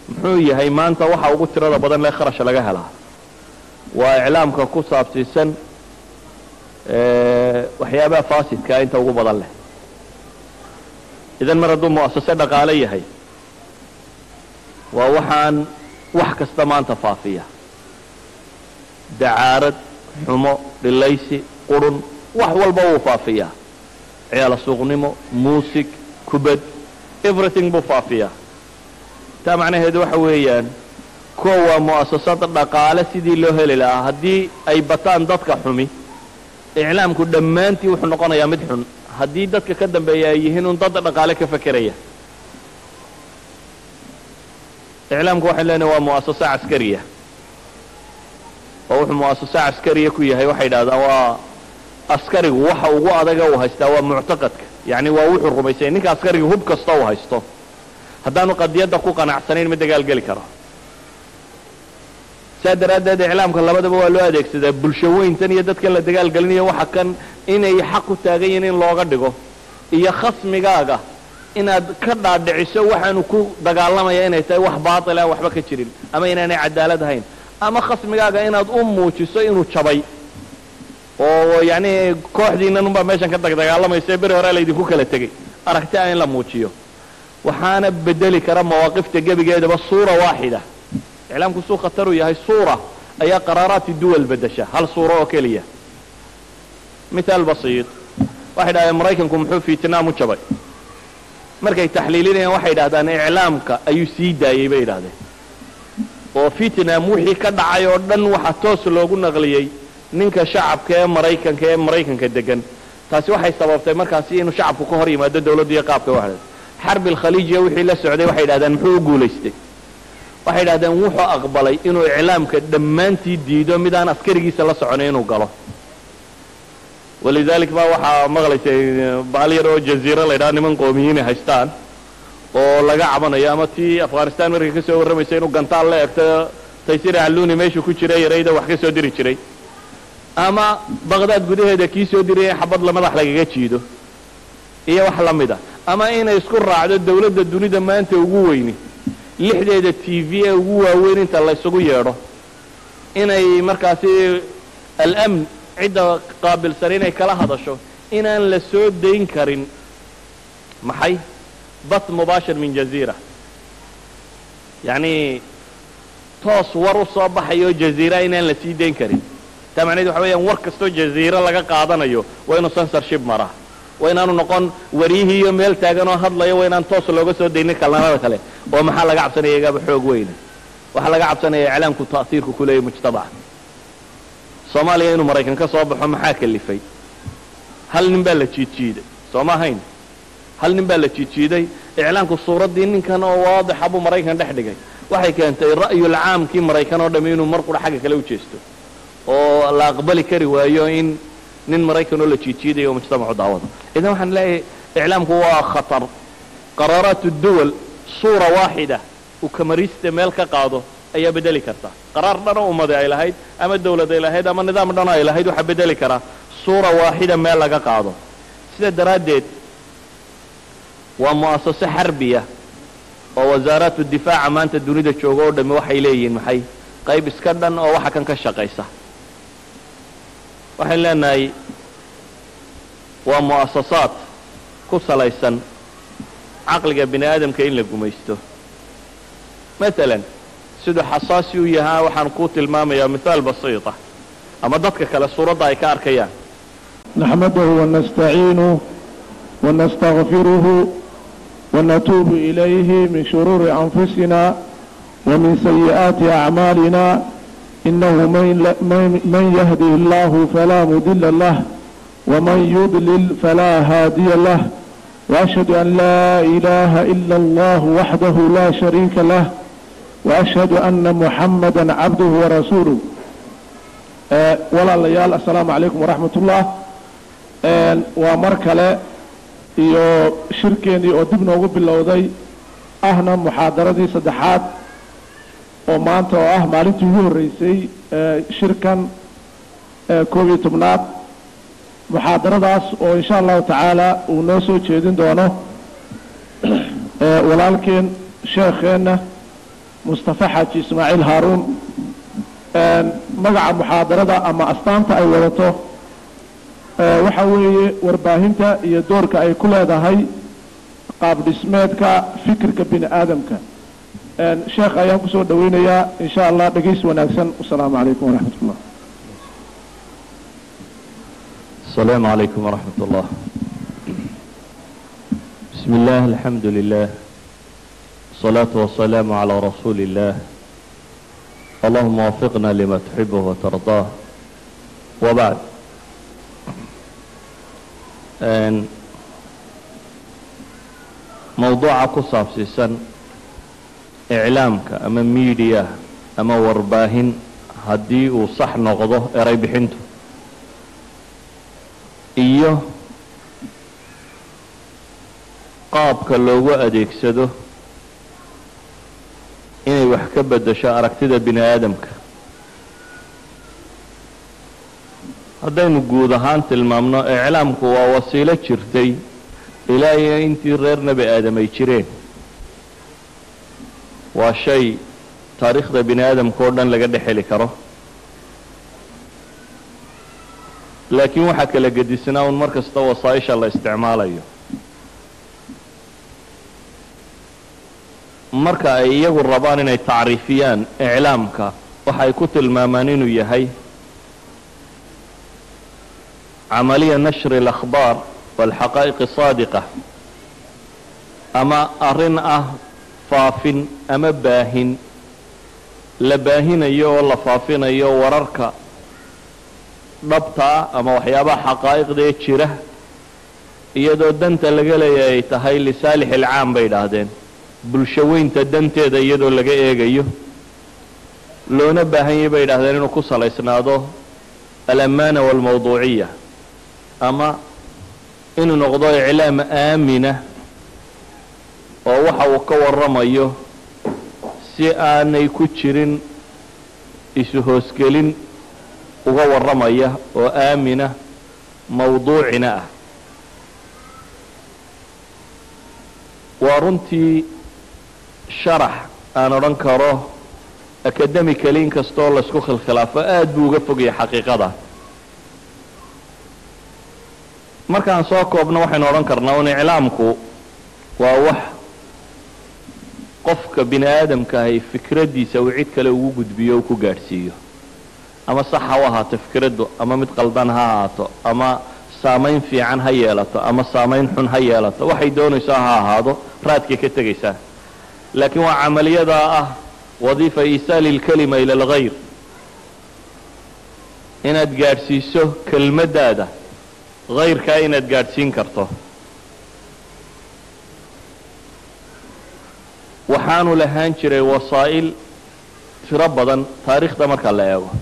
muxuu yahay maanta waxa ugu tirada badan lee kharash laga helaa waa iclaamka ku saabsiisan waxyaabaha faasidkaa inta ugu badan leh idan mar hadduu mu'asase dhaqaale yahay waa waxaan wax kasta maanta faafiya dacaarad xumo dhilaysi qurun wax walba wuu faafiyaa ciyaala suuqnimo muusig kubad everything buu faafiyaa taa macnaheedu waxa weeyaan kuwa waa mu'asasada dhaqaale sidii loo heli lahaa haddii ay bataan dadka xumi iclaamku dhammaantii wuxuu noqonayaa mid xun haddii dadka ka dambeeya ay yihiin un dad dhaqaale ka fekeraya iclaamku waxay leenahay waa mu'asasa caskariya oo wuxuu mu'asasa caskariya ku yahay waxay idhahdaan waa askarigu waxa ugu adaga uu haystaa waa muctaqadka yacni waa wuxuu rumaysanya ninka askariga hub kasta uu haysto haddaanu qadiyadda ku qanacsanayn ma dagaalgeli karo saa daraaddeed iclaamka labadaba waa loo adeegsadaa bulsho weyntan iyo dadkan la dagaalgelinayo waxa kan inay xaq u taagan yihiin in looga dhigo iyo khasmigaaga inaad ka dhaadhiciso waxaanu ku dagaalamaya inay tahay wax baatila waxba ka jirin ama inaanay cadaalad ahayn ama khasmigaaga inaad u muujiso inuu jabay oo yacni kooxdiinan unbaa meeshan ka dagdagaalamaysa beri hore laydinku kala tegey aragti ah in la muujiyo waxaana bedeli kara mawaaqifta gebigeedaba suura waaxida iclaamku suu khataruu yahay suura ayaa qaraaraati duwal bedesha hal suuro oo keliya mithaal basiid waxay dhahdeen maraykanku muxuu vietnam u jabay markay taxliilinayaan waxay idhahdaan iclaamka ayuu sii daayey bay idhahdeen oo vietnam wixii ka dhacay oo dhan waxa toos loogu naqliyey ninka shacabka ee maraykanka ee maraykanka degan taasi waxay sababtay markaasi inuu shacabku ka hor yimaado dawladda iyo qaabka waxda xarbi alkhaliijiya wixii la socday waxay idhahdeen muxuu u guulaystay waxay idhahdeen wuxuu aqbalay inuu iclaamka dhammaantii diido mid aan askarigiisa la soconay inuu galo walidalik ba waxaa maqlaysay baal yar oo jaziira la ydhaha niman qoomiyiinay haystaan oo laga cabanayo ama tii afghanistan markay ka soo warramaysa inuu gantaal la egto taysir alluni meeshuu ku jira yarayda wax ka soo diri jiray ama baqdaad gudaheeda kii soo diraya xabad la madax lagaga jiido iyo wax la mid a ama inay isku raacdo dawladda dunida maanta ugu weyni lixdeeda t v ee ugu waaweyn inta la ysugu yeedho inay markaasi alamn cidda qaabilsan inay kala hadasho inaan la soo dayn karin maxay bat mubaashir min jaziira yacni toos war u soo baxayo jaziira inaan la sii dayn karin taa macnaheed waxa weeyaan war kastoo jaziiro laga qaadanayo waa inuu censorship maraa waa inaanu noqon waryihii iyo meel taagan oo hadlayo waa inaan toos looga soo daynin kalnamada kale oo maxaa laga cabsanaya igaaba xoog weyne waxaa laga cabsanaya iclaamku ta'hiirku ku leeyahy mujtamaca soomaaliya inuu maraykan ka soo baxo maxaa kalifay hal nin baa la jiidjiiday sooma ahayn hal nin baa la jiidjiiday iclaamku suuraddii ninkan oo waadixa buu maraykan dhex dhigay waxay keentay ra'yulcaamkii maraykan oo dhami inuu mar qura xagga kale u jeesto oo la aqbali kari waayo in nin maraykan oo la jiidjiidayo oo mujtamacu daawado idan waxaan leeyahay iclaamku waa khatar qaraaraat duwal suura waaxida uu kamarista meel ka qaado ayaa bedeli karta qaraar dhanoo ummadi ay lahayd ama dawlad ay lahayd ama nidaam dhanoo ay lahayd waxaa bedeli karaa suura waaxida meel laga qaado sida daraaddeed waa mu'asaso xarbiya oo wasaaraatu difaaca maanta dunida jooga oo dhami waxay leeyihiin maxay qayb iska dhan oo waxa kan ka shaqaysa waxayn leenahay waa mu'asasaad ku salaysan caqliga bini aadamka in la gumaysto maalan siduu xasaasi u yahaa waxaan kuu tilmaamayaa mithaal basiita ama dadka kale suuradda ay ka arkayaan نحمده ونستعينه ونستغفره ونتوب إليه من شرور أنفسنا ومن سيئات أعمالنا إنه من, من- من يهده الله فلا مضل له ومن يضلل فلا هادي له وأشهد أن لا إله إلا الله وحده لا شريك له وأشهد أن محمدا عبده ورسوله آه، ولا ليال السلام عليكم ورحمة الله آه، ومر kale iyo shirkeenii oo dib noogu bilowday ahna muxaadaradii saddexaad oo maanta oo ah maalintii ugu horreysay ee shirkan ee koob iyo tobnaad muxaadaradaas oo insha allahu tacaala uu noo soo jeedin doono ee walaalkeen sheekheenna mustafa xaaji ismaaciil haaruun magaca muxaadarada ama astaanta ay wadato waxa weeye warbaahinta iyo doorka ay ku leedahay qaab dhismeedka fikirka bini aadamka sheekh ayaan kusoo dhaweynayaa in sha allah dhegays wanaagsan wasalaamu calaykum waraxmat ullah السلام عليكم ورحمة الله بسم الله الحمد لله الصلاة والسلام على رسول الله اللهم وفقنا لما تحبه وترضاه وبعد أن موضوع كصاب سيسن إعلامك أما ميديا أما ورباهن هدي وصح نغضه إري بحنته iyo qaabka loogu adeegsado inay wax ka beddesho aragtida bini aadamka haddaynu guud ahaan tilmaamno iclaamku waa wasiilo jirtay ilaa iyo intii reer nebi aadam ay jireen waa shay taariikhda bini aadamka oo dhan laga dhex heli karo laakiin waxaa kala gedisnaa un mar kasta wasaaisha la isticmaalayo marka ay iyagu rabaan inay tacriifiyaan iclaamka waxay ku tilmaamaan inuu yahay camaliya nashri اlakhbaar wاlxaqaa'iq saadiqa ama arrin ah faafin ama baahin la baahinayo oo la faafinayo wararka dhabtaa ama waxyaabaha xaqaa'iqdee jira iyadoo danta laga leeyahay ay tahay lisaalix ilcaam bay idhaahdeen bulsho weynta danteeda iyadoo laga eegayo loona baahanyay bay idhahdeen inuu ku salaysnaado alamaana waalmawduuciya ama inuu noqdo iclaam aamina oo waxa uu ka warramayo si aanay ku jirin isu hoosgelin uga warramaya oo aamina mawduucina ah waa runtii sharax aan odhan karo academically in kastooo laysku khilkhilaafo aad buu uga fogaya xaqiiqada markaan soo koobno waxaynu odhan karnaa un iclaamku waa wax qofka bini aadamka ahay fikraddiisa uu cid kale ugu gudbiyo o ku gaadhsiiyo ama sax ha u ahaato fikraddu ama mid qaldan ha ahaato ama saamayn fiican ha yeelato ama saamayn xun ha yeelato waxay doonayso ha ahaado raadkay ka tegaysaa laakiin waa camaliyadaa ah wadiifa iisaali اlkalima ila اlgayr inaad gaadhsiiso kelmaddaada hayrkaa inaad gaadhsiin karto waxaanu lahaan jiray wasaa'il tiro badan taariikhda marka la eego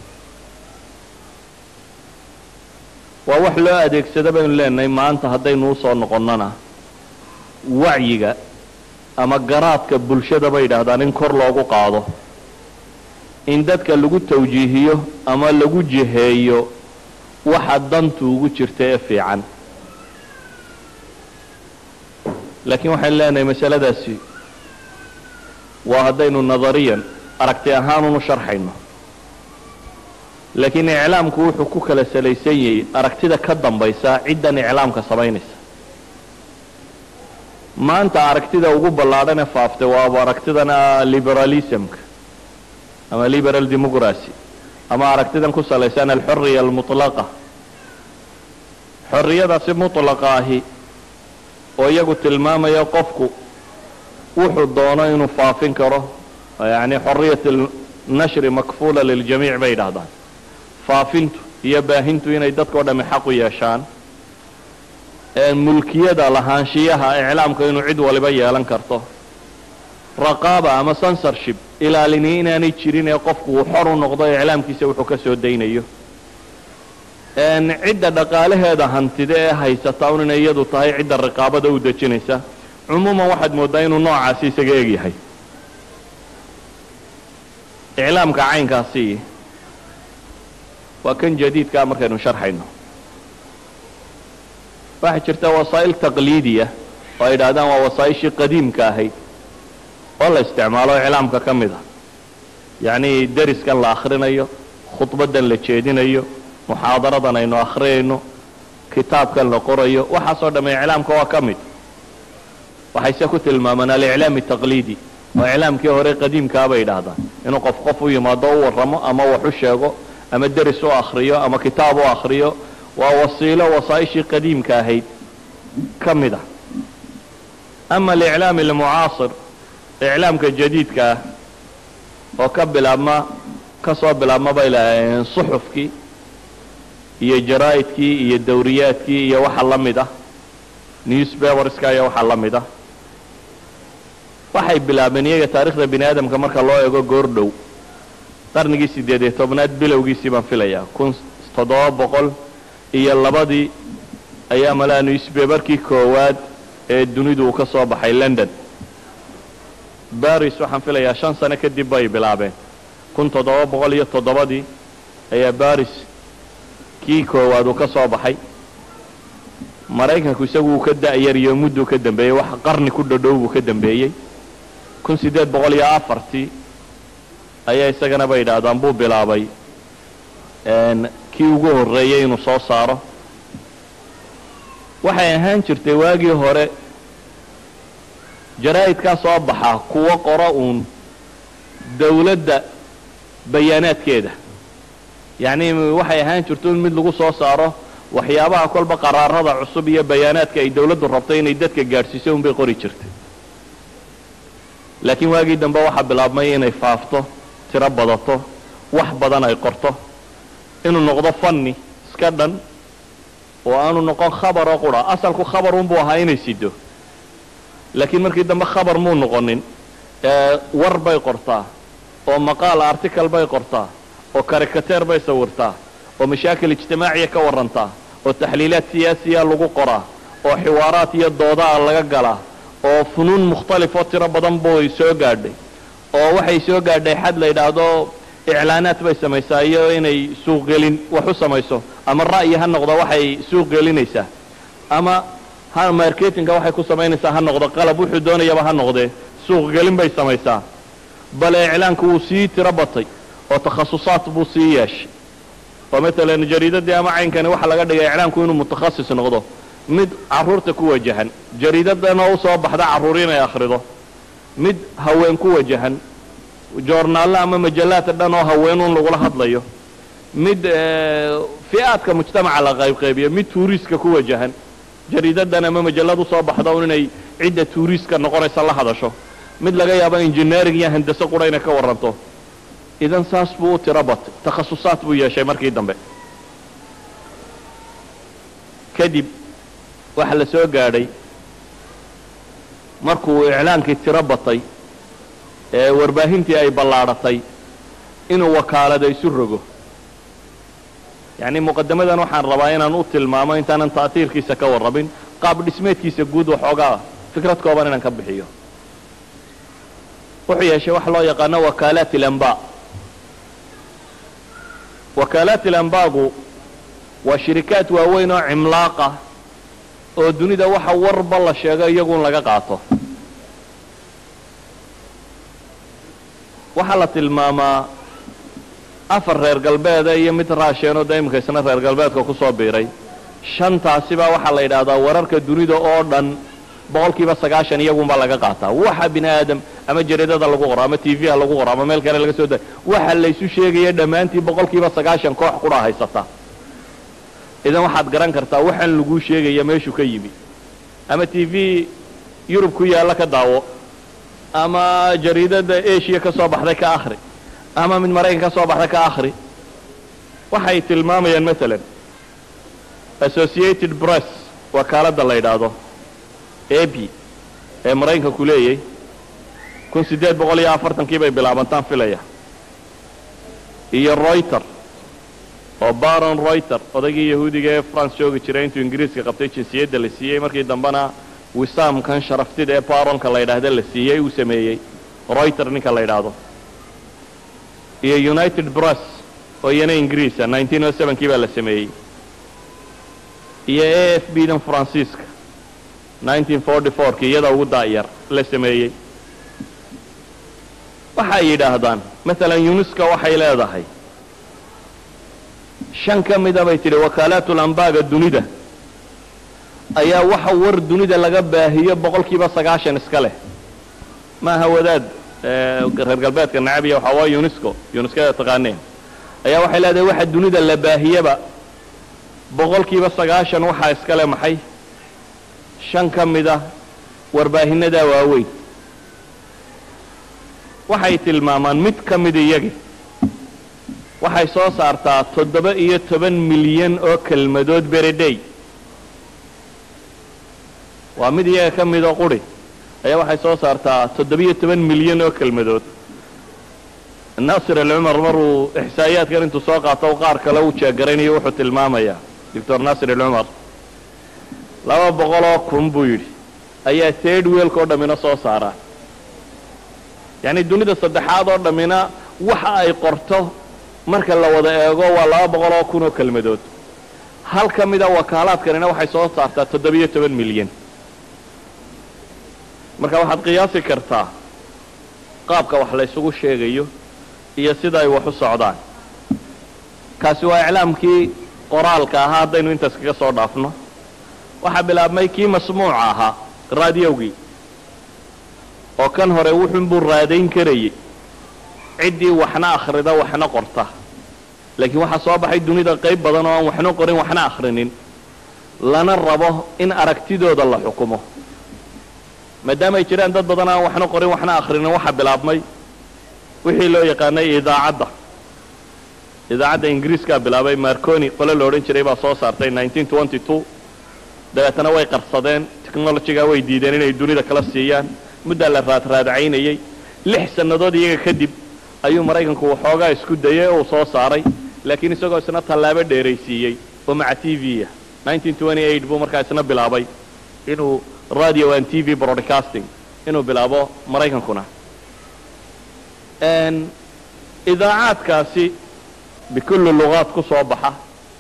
waa wax loo adeegsado baynu leenahay maanta haddaynu usoo noqonnona wacyiga ama garaadka bulshada bay yidhaahdaan in kor loogu qaado in dadka lagu tawjiihiyo ama lagu jiheeyo waxa dantu ugu jirta ee fiican laakiin waxaynu leenahay masaladaasi waa haddaynu nadariyan aragti ahaan unu sharxayno laakiin iclaamku wuxuu ku kala salaysan yahay aragtida ka dambaysa ciddan iclaamka samaynaysa maanta aragtida ugu ballaadhan ee faaftay waaba aragtidan liberalismka ama liberal democracy ama aragtidan ku salaysan alxuriya almutlaqa xorriyadaasi mutlaqa ahi oo iyagu tilmaamaya qofku wuxuu doono inuu faafin karo yani xoriyat nashri makfuula liljamiic bay yidhaahdaan faafintu iyo baahintu inay dadkao dhami xaq u yeeshaan mulkiyada lahaanshiyaha iclaamka inuu cid waliba yeelan karto raqaaba ama censorship ilaalini inaanay jirin ee qofku uu xor u noqdo iclaamkiisa wuxuu ka soo daynayo cidda dhaqaalaheeda hantida ee haysata un inay iyadu tahay cidda riqaabada u dejinaysa cumuuman waxaad mooddaa inuu noocaasi isaga egyahay iclaamka caynkaasi waa kan jadiidkaa markaynu sharxayno waxaa jirta wasaa'il taqliidiya oo ay yidhahdaan waa wasaa'ishii qadiimka ahayd oo la isticmaalo iclaamka ka mid a yacni deriskan la akhrinayo khudbaddan la jeedinayo muxaadaradan aynu akhriyayno kitaabkan la qorayo waxaasoo dhamme iclaamka waa ka mid waxayse ku tilmaamaan aliclaam taqliidi oo iclaamkii hore qadiimkaa bay idhaahdaan inuu qof qof u yimaado u warramo ama wax u sheego ama deris u akhriyo ama kitaab u akhriyo waa wasiilo wasaa-ishii qadiimka ahayd ka mid ah ama aliclaam almucaasir iclaamka jadiidka ah oo ka bilaabma ka soo bilaabma bay lahaayeen suxufkii iyo jaraa'idkii iyo dawriyaadkii iyo waxa la mid ah newspaperska iyo waxa la mid ah waxay bilaabeen iyaga taarikhda bini aadamka marka loo eego goor dhow qarnigii siddeed iyo tobnaad bilowgiisii baan filayaa kun toddoba boqol iyo labadii ayaa malaa newspaperkii koowaad ee dunidu uu ka soo baxay london baris waxaan filayaa shan sano kadib bay bilaabeen kun toddoba boqol iyo toddobadii ayaa baris kii koowaad uu ka soo baxay maraykanku isagu uu ka da'yariyo mudduu ka dambeeyey wax qarni ku dhodhow buu ka dambeeyey kun siddeed boqol iyo afartii ayaa isagana bay yidhaahdaan buu bilaabay kii ugu horreeyey inuu soo saaro waxay ahaan jirtay waagii hore jaraa'idkaa soo baxa kuwo qoro uun dawladda bayaanaadkeeda yacni waxay ahaan jirto in mid lagu soo saaro waxyaabaha kolba qaraarada cusub iyo bayaanaadka ay dawladdu rabtay inay dadka gaadhsiiso unbay qori jirtay laakiin waagii dambe waxaa bilaabmay inay faafto tiro badato wax badan ay qorto inuu noqdo fanni iska dhan oo aanu noqon khabar oo qura asalku khabar unbuu ahaa inay sido laakiin markii dambe khabar muu noqonin war bay qortaa oo maqaal article bay qortaa oo karikateer bay sawirtaa oo mashaakil ijtimaaciya ka warrantaa oo taxliilaad siyaasiya lagu qoraa oo xiwaaraad iyo doodaa laga galaa oo funuun mukhtalifoo tiro badan bay soo gaadhay oo waxay soo gaadhay xad la yidhaahdo iclaanaad bay samaysaa iyo inay suuqgelin wax u samayso ama ra'yi ha noqdo waxay suuq gelinaysaa ama ha marketinga waxay ku samaynaysaa ha noqdo qalab wuxuu doonayaba ha noqdee suuqgelin bay samaysaa bale iclaanku wuu sii tiro batay oo takhasusaad buu sii yeeshay oo maalan jariidadii ama caynkani waxaa laga dhigay iclaanku inuu mutakhasis noqdo mid carruurta ku wajahan jariidadan oo usoo baxda carruur inay akhrido mid haween ku wajahan joornaallo ama majallaadka dhan oo haweenuun lagula hadlayo mid fi'aadka mujtamaca la qaybqaybiyo mid tuuriiska ku wajahan jariidadan ama majallad usoo baxda un inay cidda tuuriiska noqonaysa la hadasho mid laga yaabo engineering iyo handase qura inay ka warranto idan saas buu u tiro batay takhasusaad buu yeeshay markii dambe kadib waxaa la soo gaadhay markuu iclaankii tiro batay ee warbaahintii ay ballaadhatay inuu wakaalada isu rogo yacni muqadamadan waxaan rabaa inaan u tilmaamo intaanan ta'tiirkiisa ka warrabin qaab dhismeedkiisa guud waxoogaa fikrad kooban inaan ka bixiyo wuxuu yeeshay waxa loo yaqaano wakaalaat ilamba wakaalaat ilambaagu waa shirikaad waaweyn oo cimlaaqa oo dunida waxa warba la sheego iyagun laga qaato waxaa la tilmaamaa afar reer galbeeda iyo mid raasheenoo da iminka isna reer galbeedka kusoo biiray shantaasibaa waxaa la yidhaahdaa wararka dunida oo dhan boqol kiiba sagaashan iyagunbaa laga qaataa waxa bini aadam ama jaridada lagu qoro ama t v ha lagu qoro ama meel kale laga soo da waxa laysu sheegaya dhammaantii boqol kiiba sagaashan koox qura haysata idan waxaad garan kartaa waxaan laguu sheegaya meeshuu ka yimi ama t v yurub ku yaalla ka daawo ama jariidada asia ka soo baxday ka akhri ama mid maraykan ka soo baxday ka akhri waxay tilmaamayaan maalan associated press wakaaladda la yidhaahdo abi ee maraykanku leeyay kun siddeed boqol iyo afartankii bay bilaabantaan filaya iyo royter oo baron royter odaygii yahuudiga ee france joogi jiray intuu ingiriiska qabtay jinsiyadda la siiyey markii dambena wisaamkan sharaftida ee baronka la yidhaahda la siiyey uu sameeyey royter ninka la yidhaahdo iyo united press oo iyana ingiriisa nineteen o sevenkii baa la sameeyey iyo a f b dan faransiiska nineteen forty fourki iyada ugu daa'yar la sameeyey waxay yidhaahdaan maalan unesco waxay leedahay shan ka mida bay tidhi wakaalaatul ambaaga dunida ayaa waxa war dunida laga baahiyo boqol kiiba sagaashan iska leh maaha wadaad reer galbeedka nacabiya waxaa waa unesco unescoda taqaaneen ayaa waxay leedahay waxa dunida la baahiyaba boqol kiiba sagaashan waxaa iska leh maxay shan ka mida warbaahinada waaweyn waxay tilmaamaan mid ka mid iyagi waxay soo saartaa toddoba iyo toban milyan oo kelmadood beredhey waa mid iyaga ka midoo quri ayaa waxay soo saartaa toddoba-iyo toban milyan oo kelmadood naasir alcumar maruu ixsaa'iyaadkan intuu soo qaato qaar kale uu jeegaraynayo wuxuu tilmaamayaa doctor naasir alcumar laba boqoloo kun buu yidhi ayaa third weelka oo dhammina soo saaraa yacni dunida saddexaad oo dhammina waxa ay qorto marka la wada eego waa laba boqol oo kun oo kelmadood hal ka mida wakaalaadkanina waxay soo saartaa toddoba-iyo toban milyan marka waxaad qiyaasi kartaa qaabka wax la ysugu sheegayo iyo sida ay wax u socdaan kaasi waa iclaamkii qoraalka ahaa haddaynu intaas kaga soo dhaafno waxaa bilaabmay kii masmuuca ahaa raadiyowgii oo kan hore wuxuunbuu raadayn karayey ciddii waxna akhrida waxna qorta laakiin waxaa soo baxay dunida qayb badan oo aan waxna qorin waxna akhrinin lana rabo in aragtidooda la xukumo maadaama ay jiraan dad badan aan waxna qorin waxna akhrinin waxaa bilaabmay wixii loo yaqaanay idaacadda idaacadda ingiriiskaa bilaabay marconi qole la odhan jiray baa soo saartay dabeetana way qarsadeen technologygaa way diideen inay dunida kala siiyaan muddaa la raadraadcaynayey lix sannadood iyaga kadib ayuu maraykanku waxoogaa isku dayay oo uu soo saaray laakiin isagoo isna tallaabo dheeraysiiyey oo maca t v ah buu markaa isna bilaabay inuu radio and t v broadcasting inuu bilaabo maraykankuna idaacaadkaasi bikulli lugaad ku soo baxa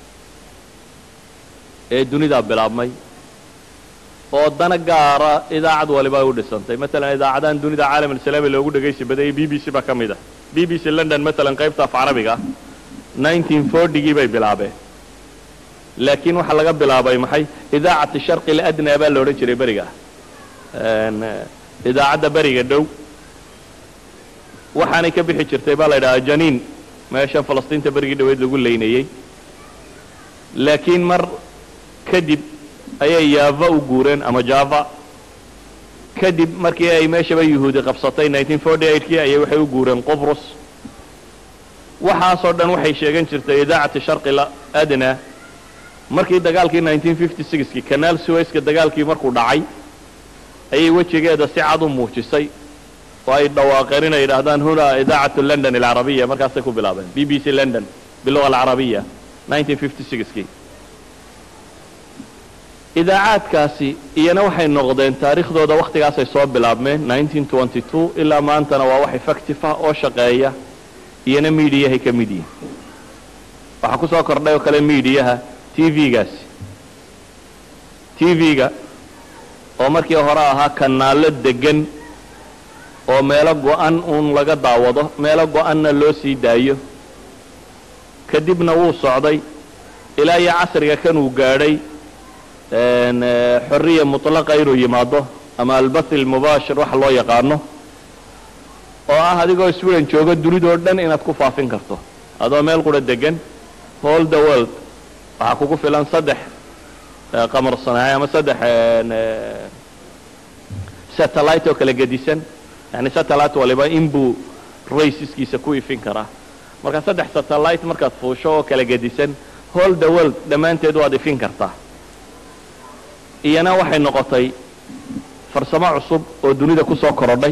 ee dunidaa bilaabmay oo dana gaara idaacad waliba ay u dhisantay maalan idaacadahan dunida caalam alislaami loogu dhegaysi badayay b b c baa ka mid ah b b c london maalan qaybta af carabiga gii bay bilaabeen laakiin waxaa laga bilaabay maxay idaacati sharqi ladnaa baa la odhan jiray beriga idaacadda beriga dhow waxaanay ka bixi jirtay baa la yidhahaa janiin meeshan falastiinta berigii dhaweyd lagu leynayey laakiin mar kadib ayay yaava u guureen ama java kadib markii ay meeshaba yuhuudi qabsatay kii ayay waxay u guureen qobrus waxaasoo dhan waxay sheegan jirtay idaacati sharqi adna markii dagaalkii kii kanaal suwayska dagaalkii markuu dhacay ayay wejigeeda si cad u muujisay oo ay dhawaaqeen inay yidhaahdaan huna idaacatu london alcarabiya markaasay ku bilaabeen b b c london biluga alcarabiya kii idaacaadkaasi iyana waxay noqdeen taariikhdooda wakhtigaasay soo bilaabmeen ilaa maantana waa wax effective ah oo shaqeeya iyana miidiyahay ka mid yihin waxaa ku soo kordhay oo kale miidiyaha t v-gaasi t v-ga oo markii hore ahaa kanaallo degan oo meelo go-an uun laga daawado meelo go-anna loo sii daayo kadibna wuu socday ilaa iyo casriga kan uu gaadhay xorriya mutlaqa inuu yimaado ama albath almubaashir waxa loo yaqaano oo ah adigoo sweden jooga dunidoo dhan inaad ku faafin karto adoo meel qura degan hall the world waxaa kugu filan saddex qamar sanaaci ama saddex satellite oo kala gedisan yani satellite waliba inbuu raysiskiisa ku ifin karaa marka saddex satellite markaad fuusho oo kala gedisan hall the world dhammaanteed waad ifin kartaa iyana waxay noqotay farsamo cusub oo dunida ku soo korodhay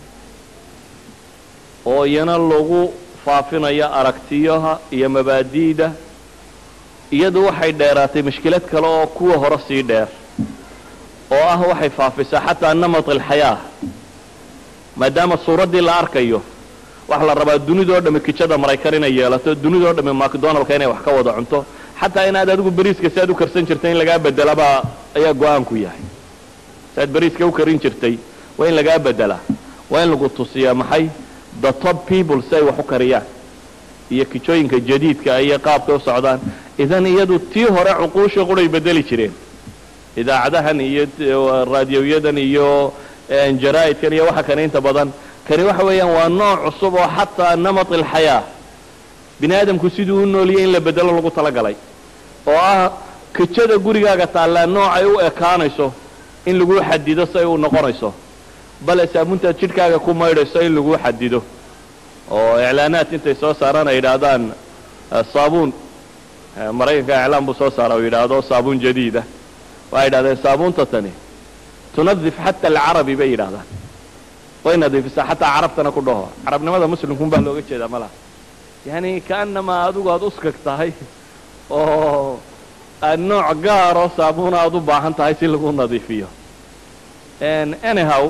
oo iyana lagu faafinayo aragtiyaha iyo mabaadi'da iyadu waxay dheeraatay mashkilad kale oo kuwa hore sii dheer oo ah waxay faafisaa xataa namat alxayaa maadaama suuraddii la arkayo waxa la rabaa dunidoo dhamme kijada maraykan inay yeelato dunidoo dhamme macdonaldka inay wax ka wada cunto xataa inaad adigu beriiska si aad u karsan jirtay in lagaa bedelabaa ayaa go-aanku yahay si aad beriiska u karin jirtay waa in lagaa bedelaa waa in lagu tusiyaa maxay the top people si ay wax u kariyaan iyo kijooyinka jadiidka iyo qaabkay u socdaan idan iyadu tii hore cuquusha quray bedeli jireen idaacadahan iyo raadiyoyadan iyo jaraa'idkan iyo waxa kane inta badan kani waxa weeyaan waa nooc cusub oo xataa namat alxayaa bini aadamku siduu u nooliyay in la bedelo lagu talagalay oo ah kijada gurigaaga taallaa noocay u ekaanayso in lagu xadido si ay u noqonayso bale saabuuntaad jidhkaaga ku maydhayso in lagu xadido oo iclaanaad intay soo saaraan ay yidhaahdaan saabuun maraykanka iclaan buu soo saara u yidhaahdo saabuun jadiida waxay yidhahdeen saabuunta tani tunadif xata alcarabi bay yidhahdaan way nadiifisaa xataa carabtana ku dhaho carabnimada muslimkun baa looga jeedaa malaha yani kaanamaa adigu aada uskag tahay oo aad nooc gaaroo saabuuna aada u baahan tahay si lagu nadiifiyo anyhow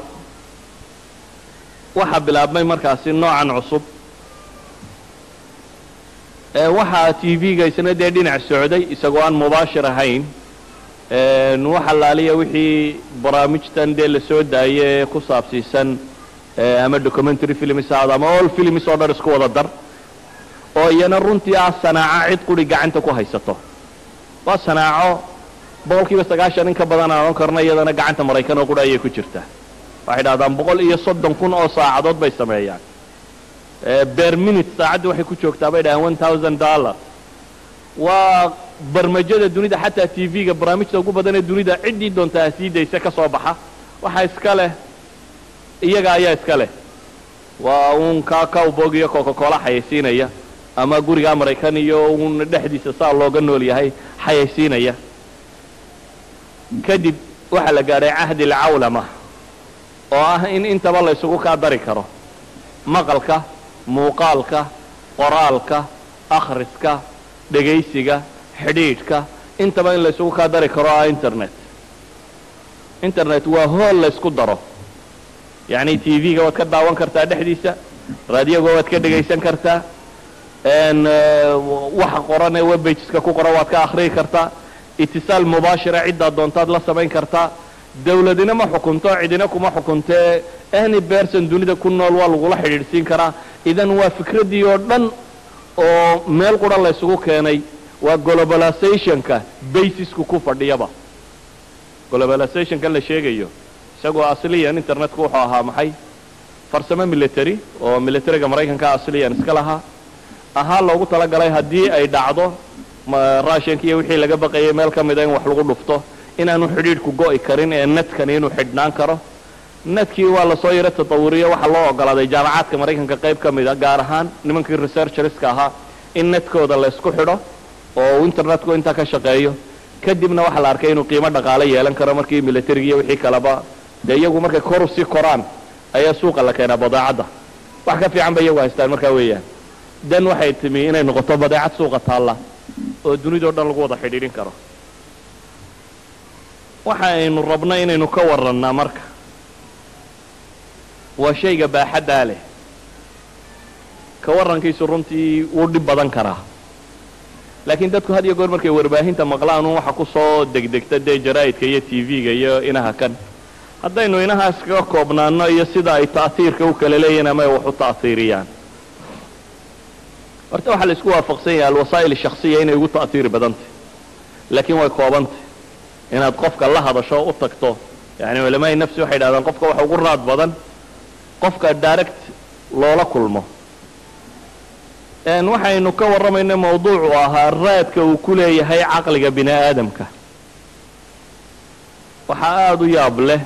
waxaa bilaabmay markaasi noocan cusub waxaa t v-ga isna dee dhinac socday isagoo aan mubaashir ahayn wax allaaliya wixii barnaamijtan dee la soo daaye ee ku saabsiisan ama documentary films ahaado ama all films oo dhan isku wada dar oo iyana runtii ah sanaaco cid quri gacanta ku haysato waa sanaaco boqol kiiba sagaashan in ka badan aan odhan karno iyadana gacanta maraykan oo qura ayay ku jirtaa waxay dhahdaan boqol iyo soddon kun oo saacadood bay sameeyaan ber minute saacaddii waxay ku joogtaa bay dhahaan one thousand dollar waa barmajada dunida xataa t v-ga barnaamijta ugu badan ee dunida ciddii doontaa sii daysa ka soo baxa waxa iska leh iyaga ayaa iska leh waa uun kaa cowbog iyo coca-cola xayaysiinaya ama gurigaa maraykan iyo uun dhexdiisa saa looga nool yahay xayaysiinaya kadib waxaa la gaadhay cahdi alcawlama oo ah in intaba la ysugu kaa dari karo maqalka muuqaalka qoraalka akhriska dhegaysiga xidhiidhka intaba in la ysugu kaa dari karo ah internet internet waa hool la ysku daro yacni t v-ga waad ka daawan kartaa dhexdiisa raadiyoga waad ka dhegaysan kartaa waxa qoran ee webbageska ku qoran waad ka akhriyi kartaa itisaal mubaashira ciddaad doontaad la samayn kartaa dawladina ma xukunto cidina kuma xukuntee any berson dunida ku nool waa lagula xidhiidhsiin karaa idan waa fikraddii oo dhan oo meel qura la ysugu keenay waa globalizationka basisku ku fadhiyaba globalizationkan la sheegayo isagoo asliyan internetku wuxuu ahaa maxay farsamo military oo militariga maraykanka asliyan iska lahaa ahaa loogu talagalay haddii ay dhacdo raashinka iyo wixii laga baqayay meel ka mida in wax lagu dhufto inaanu xidhiidhku go'i karin ee netkani inuu xidhnaan karo netkii waa lasoo yaro tatawuriyo waxaa loo ogolaaday jaamacaadka maraykanka qayb ka mida gaar ahaan nimankii researcherska ahaa in netkooda la ysku xidho oo internetku intaa ka shaqeeyo kadibna waxaa la arkay inuu qiimo dhaqaale yeelan karo markii militariga iyo wixii kaleba dee iyagu markay kor usii koraan ayaa suuqa la keenaa badeecadda wax ka fiican bay iyagu haystaan markaa weeyaan dan waxay timi inay noqoto badeecad suuqa taalla oo dunidao dhan lagu wada xidhiidhin karo waxa aynu rabno inaynu ka warrannaa marka waa shayga baaxaddaa leh ka warrankiisu runtii wuu dhib badan karaa laakiin dadku had iyo goor markay warbaahinta maqlaan un waxa ku soo degdegta dee jaraa'idka iyo t v-ga iyo inaha kan haddaynu inahaas kaga koobnaano iyo sida ay ta'hiirka u kala leeyihin ama ay wax u ta'hiiriyaan horta waxaa la isku waafaqsan yahay alwasaa'il shakhsiya inay ugu ta'hiiri badantay laakiin way koobantay inaad qofka la hadasho u tagto yani culamaai nafsi waxay dhahdaan qofka waxa ugu raad badan qofka direct loola kulmo waxaynu ka warramayna mawduucu ahaa raadka uu ku leeyahay caqliga bini aadamka waxaa aada u yaab leh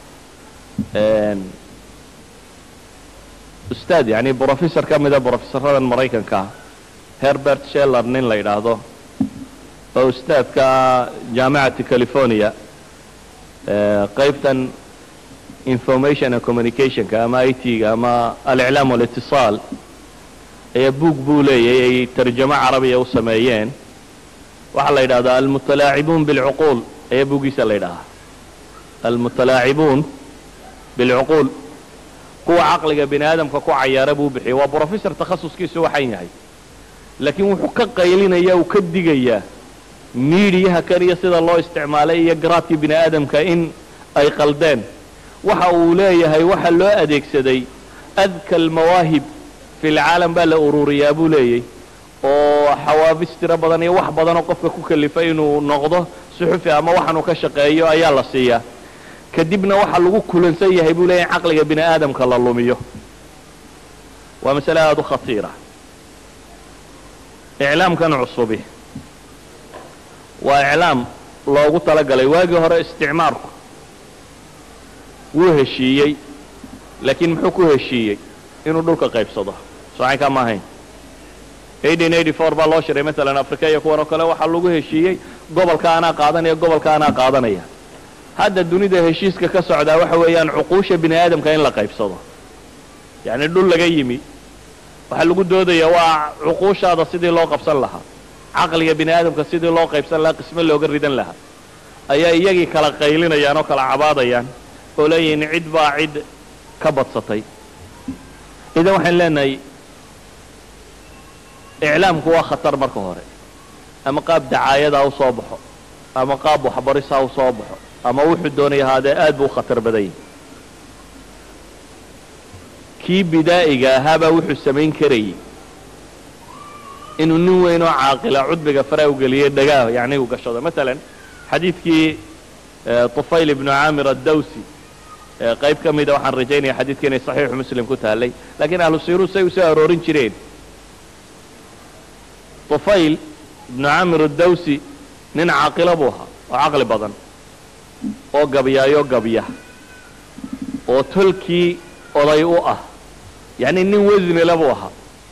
ustaad yani brofessor ka mida brofesaradan maraykanka herbert sheller nin la yidhaahdo oo ustaadka jaamacati california qaybtan information and communicationka ama i t-ga ama aliclaam walitiصaal ayaa buug buu leeyahay ay tarjamo carabiya u sameeyeen waxaa la yidhahdaa almutalaacibuun bilcuquul ayaa buuggiisa la yidhahaa almutalaacibuun bilcuquul kuwa caqliga bini aadamka ku cayaara buu bixiyay waa brofessor takhasuskiisu waxan yahay laakiin wuxuu ka qaylinaya uu ka digayaa miidiyaha kan iyo sida loo isticmaalay iyo garaadkii bini aadamka in ay qaldeen waxa uu leeyahay waxa loo adeegsaday adka almawaahib fi lcaalam baa la ururiyaa buu leeyay oo xawaabis tiro badan iyo wax badanoo qofka ku kalifa inuu noqdo suxufi ama waxaanuu ka shaqeeyo ayaa la siiyaa kadibna waxaa lagu kulansan yahay buu leeyahy in caqliga bini aadamka la lumiyo waa masale aada u khatiira iclaamkan cusubi waa iclaam loogu talagalay waagii hore isticmaarku wuu heshiiyey laakiin muxuu ku heshiiyey inuu dhulka qaybsado socayn ka ma ahayn baa loo shiray maalan africa iyo kuwan oo kale waxaa lagu heshiiyey gobolka anaa qaadanaya gobolka anaa qaadanaya hadda dunida heshiiska ka socdaa waxa weeyaan cuquusha bini aadamka in la qaybsado yacni dhul laga yimi waxaa lagu doodaya waa cuquushaada sidii loo qabsan lahaa caqliga bini aadamka sidii loo qaybsan lahaa qisme looga ridan lahaa ayaa iyagii kala qaylinayaan oo kala cabaadayaan oo leeyihiin cid baa cid ka badsatay idan waxaan leenahay iclaamku waa khatar marka hore ama qaab dacaayada ha u soo baxo ama qaab waxbaris ha u soo baxo ama wuxuu doonay ahaadee aad buu u khatar badan yahay kii bidaa'iga ahaabaa wuxuu samayn karayay inuu nin weyn oo caaqila cudbiga faraa u geliyey dhagaa yacni uu gashado maalan xadiidkii tufayl ibnu caamir addawsi qayb ka mida waxaan rajaynaya xadiidka inay saxiixu muslim ku taallay laakiin ahlu siiruu say u soo aroorin jireen tufayl ibnu caamir addawsi nin caaqilo buu ahaa oo caqli badan oo gabyaayo gabya oo tolkii oday u ah yacni nin wasnile buu ahaa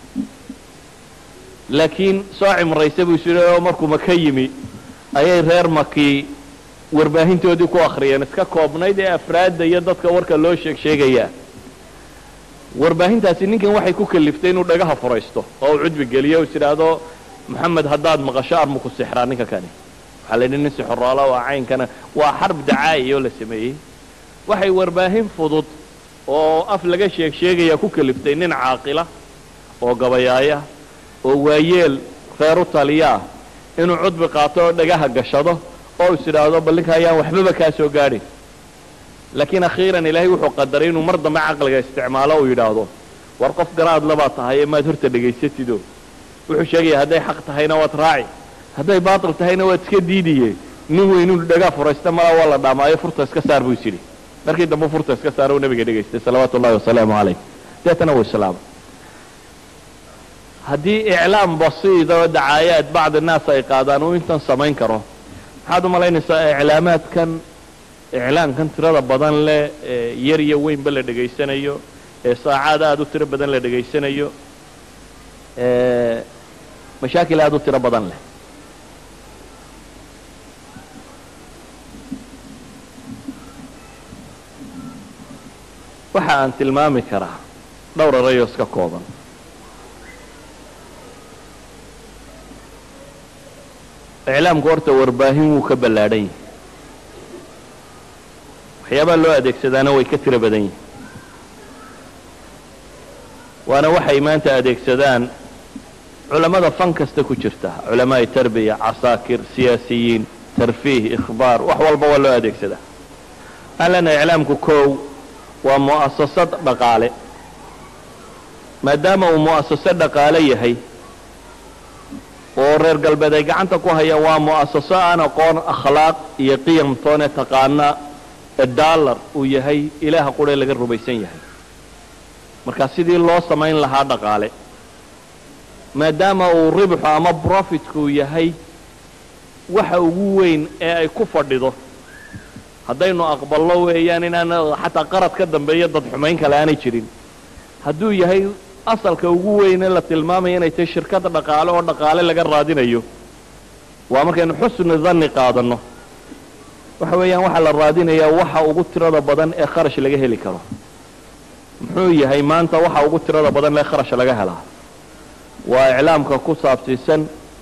laakiin soo cimraysa buu is oo markuu maka yimi ayay reer makii warbaahintoodii ku akhriyeen iska koobnayd ee afraadda iyo dadka warka loo sheeg sheegayaa warbaahintaasi ninkan waxay ku kaliftay inuu dhagaha furaysto oo uu cudbi geliyo is idhaahdo moxamed haddaad maqasho armu ku sixraa ninka kani waxaa la yidhi nin sixoroala waa caynkana waa xarb dacaa'i oo la sameeyey waxay warbaahin fudud oo af laga sheeg sheegaya ku kaliftay nin caaqila oo gabayaaya oo waayeel reer u taliyaa inuu cudbi qaato oo dhagaha gashado oo is idhaahdo bal ninka ayaan waxbaba kaa soo gaadhin laakiin akhiiran ilaahay wuxuu qadaray inuu mar dambe caqliga isticmaalo uu yidhaahdo war qof garaad labaa tahay ee maad horta dhegaysatido wuxuu sheegaya hadday xaq tahayna waad raaci hadday baatil tahayna waad iska diidiye nin weyn inuu dhagaa furaysta malaa waa la dhaamaayo furta iska saar buu is yidhi markii dambe furta iska saar uu nabiga dhegaystay salawaatu ullahi wasalaamu calayh deetana wuu islaamay haddii iclaam basiida oo dacaayaad bacdi naas ay qaadaan uu intan samayn karo maxaad u malaynaysaa iclaamaadkan iclaankan tirada badan leh ee yar iyo weynba la dhegaysanayo ee saacaad aada u tiro badan la dhegaysanayo mashaakil aada u tiro badan leh waxa aan tilmaami karaa dhowr arayoo iska kooban iclaamku horta warbaahin wuu ka ballaadhan yahay waxyaabaha loo adeegsadaana way ka tiro badan yihin waana waxay maanta adeegsadaan culammada fan kasta ku jirta culamaa'i tarbiya casaakir siyaasiyiin tarfiih ikhbaar wax walba waa loo adeegsadaa waxaan leenahay iclaamku kow waa mu'asasad dhaqaale maadaama uu mu'asaso dhaqaale yahay oo reer galbeed ay gacanta ku hayaan waa mu'asaso aan aqoon akhlaaq iyo qiyamtoone taqaana dollar uu yahay ilaaha quree laga rumaysan yahay marka sidii loo samayn lahaa dhaqaale maadaama uu ribxu ama profitku yahay waxa ugu weyn ee ay ku fadhido haddaynu aqballo weeyaan inaan xataa qarad ka dambeeyo dad xumayn kale aanay jirin hadduu yahay asalka ugu weyne la tilmaamaya inay tahay shirkada dhaqaale oo dhaqaale laga raadinayo waa markaynu xusni danni qaadanno waxa weeyaan waxaa la raadinayaa waxa ugu tirada badan ee kharash laga heli karo muxuu yahay maanta waxa ugu tirada badan ee kharash laga helaa waa iclaamka ku saabsiisan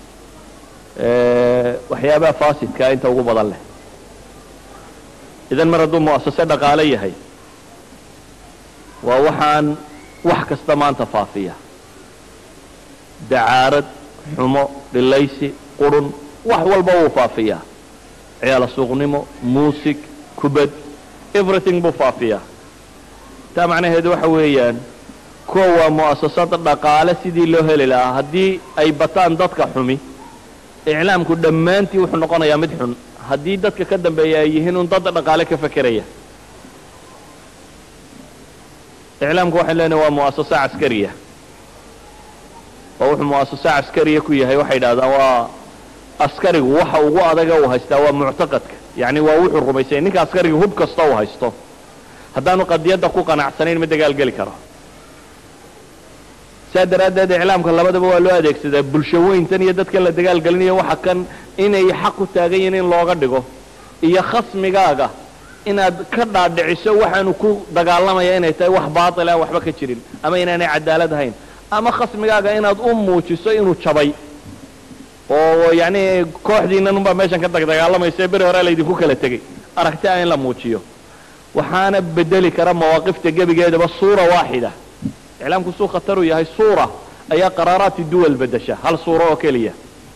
waxyaabaha faasidkaa inta ugu badan leh idan mar hadduu mu'asase dhaqaale yahay waa waxaan wax kasta maanta faafiya dacaarad xumo dhilaysi qurun wax walba wuu faafiyaa ciyaala suuqnimo muusig kubad everything buu faafiyaa taa macnaheedu waxa weeyaan kuwa waa mu'asasad dhaqaale sidii loo heli lahaa haddii ay bataan dadka xumi iclaamku dhammaantii wuxuu noqonayaa mid xun haddii dadka ka dambeeya ay yihiin un dad dhaqaale ka fekeraya iclaamku waxay leenahay waa mu'asaso caskariya oo wuxuu mu'asaso caskariya ku yahay waxay yidhahdaan waa askarigu waxa ugu adaga uu haystaa waa muctaqadka yacni waa wuxuu rumaysanya ninka askariga hub kasta uu haysto haddaanu qadiyadda ku qanacsanayn ma dagaalgeli karo saa daraaddeed iclaamka labadaba waa loo adeegsadaa bulsho weyntan iyo dadka la dagaalgelinayo waxa kan inay xaq u taagan yihiin in looga dhigo iyo khasmigaaga inaad ka dhaadhiciso waxaanu ku dagaalamaya inay tahay wax baatil aan waxba ka jirin ama inaanay cadaalad ahayn ama khasmigaaga inaad u muujiso inuu jabay oo yacni kooxdiinan unbaa meeshan ka dagdagaalamaysa beri hore laydinku kala tegey aragti ah in la muujiyo waxaana bedeli kara mawaaqifta gebigeedaba suura waaxida iclaamku suu khatar uu yahay suura ayaa qaraaraati duwal bedesha hal suuro oo keliya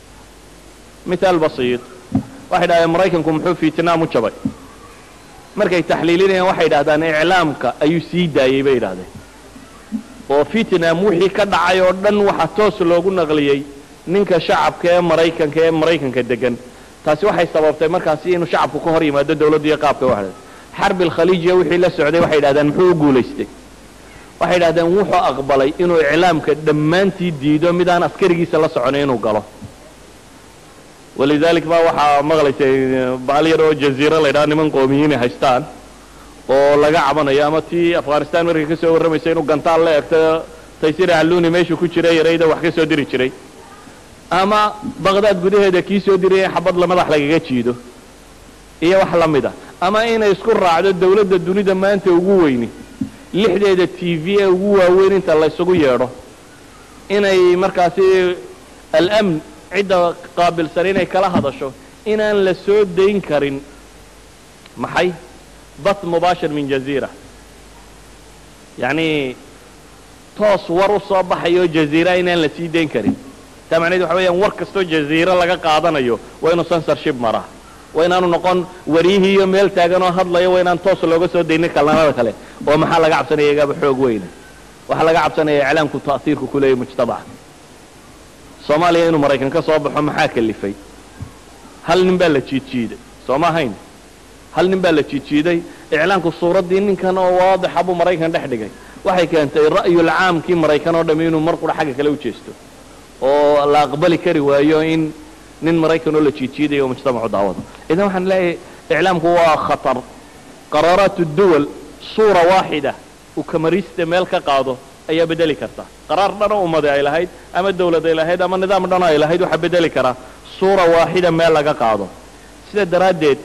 mithaal basiid waxay dhahdeen maraykanku muxuu vietnam u jabay markay taxliilinayaan waxay yidhahdaan iclaamka ayuu sii daayey bay yidhahdeen oo vietnam wixii ka dhacay oo dhan waxaa toos loogu naqliyey ninka shacabka ee maraykanka ee maraykanka degan taasi waxay sababtay markaasi inuu shacabku ka hor yimaado dawladdu iyo qaabka waxda xarbi alkhaliijiya wixii la socday waxay yidhahdeen muxuu u guulaystay waxay yidhahdeen wuxuu aqbalay inuu iclaamka dhammaantii diido midaan askarigiisa la soconay inuu galo walidalik ba waxaa maqlaysay baal yar oo jaziira la ydhaha niman qoomiyiin ay haystaan oo laga cabanayo ama tii afghanistan markay ka soo warramaysa inuu gantaal la egto taysir alluni meeshuu ku jiray yarayda wax ka soo diri jiray ama baqdaad gudaheeda kii soo diraya xabad la madax lagaga jiido iyo wax la mida ama inay isku raacdo dawladda dunida maanta ugu weyni lixdeeda t v ee ugu waaweyn inta laysugu yeedho inay markaasi alamn cidda qaabilsan inay kala hadasho inaan la soo dayn karin maxay bath mubaashir min jaziira yacni toos war u soo baxayo jaziira inaan la sii dayn karin taa macnaheed waxa weeyaan war kastoo jaziira laga qaadanayo waa inuu censorship maraa waa inaanu noqon waryihii iyo meel taagan oo hadlayo waa inaan toos looga soo daynin kalnamada kale oo maxaa laga cabsanaya igaaba xoog weyna waxaa laga cabsanaya iclaamku ta'hiirku ku leeyahy mujtamaca soomaaliya inuu maraykan ka soo baxo maxaa kalifay hal nin baa la jiidjiiday soo ma ahayn hal nin baa la jiidjiiday iclaamku suuraddii ninkan oo waadixa buu maraykan dhex dhigay waxay keentay ra'yul caamkii maraykan oo dhami inuu mar qura xagga kale u jeesto oo la aqbali kari waayo in nin maraykan oo la jiidjiidayo oo mujtamacu daawado idan waxaan leeyahay iclaamku waa khatar qaraaraat duwal suura waaxida uu kamarista meel ka qaado ayaa bedeli karta qaraar dhanoo ummadi ay lahayd ama dawlad ay lahayd ama nidaam dhan ay lahayd waxaa bedeli karaa suura waaxida meel laga qaado sida daraaddeed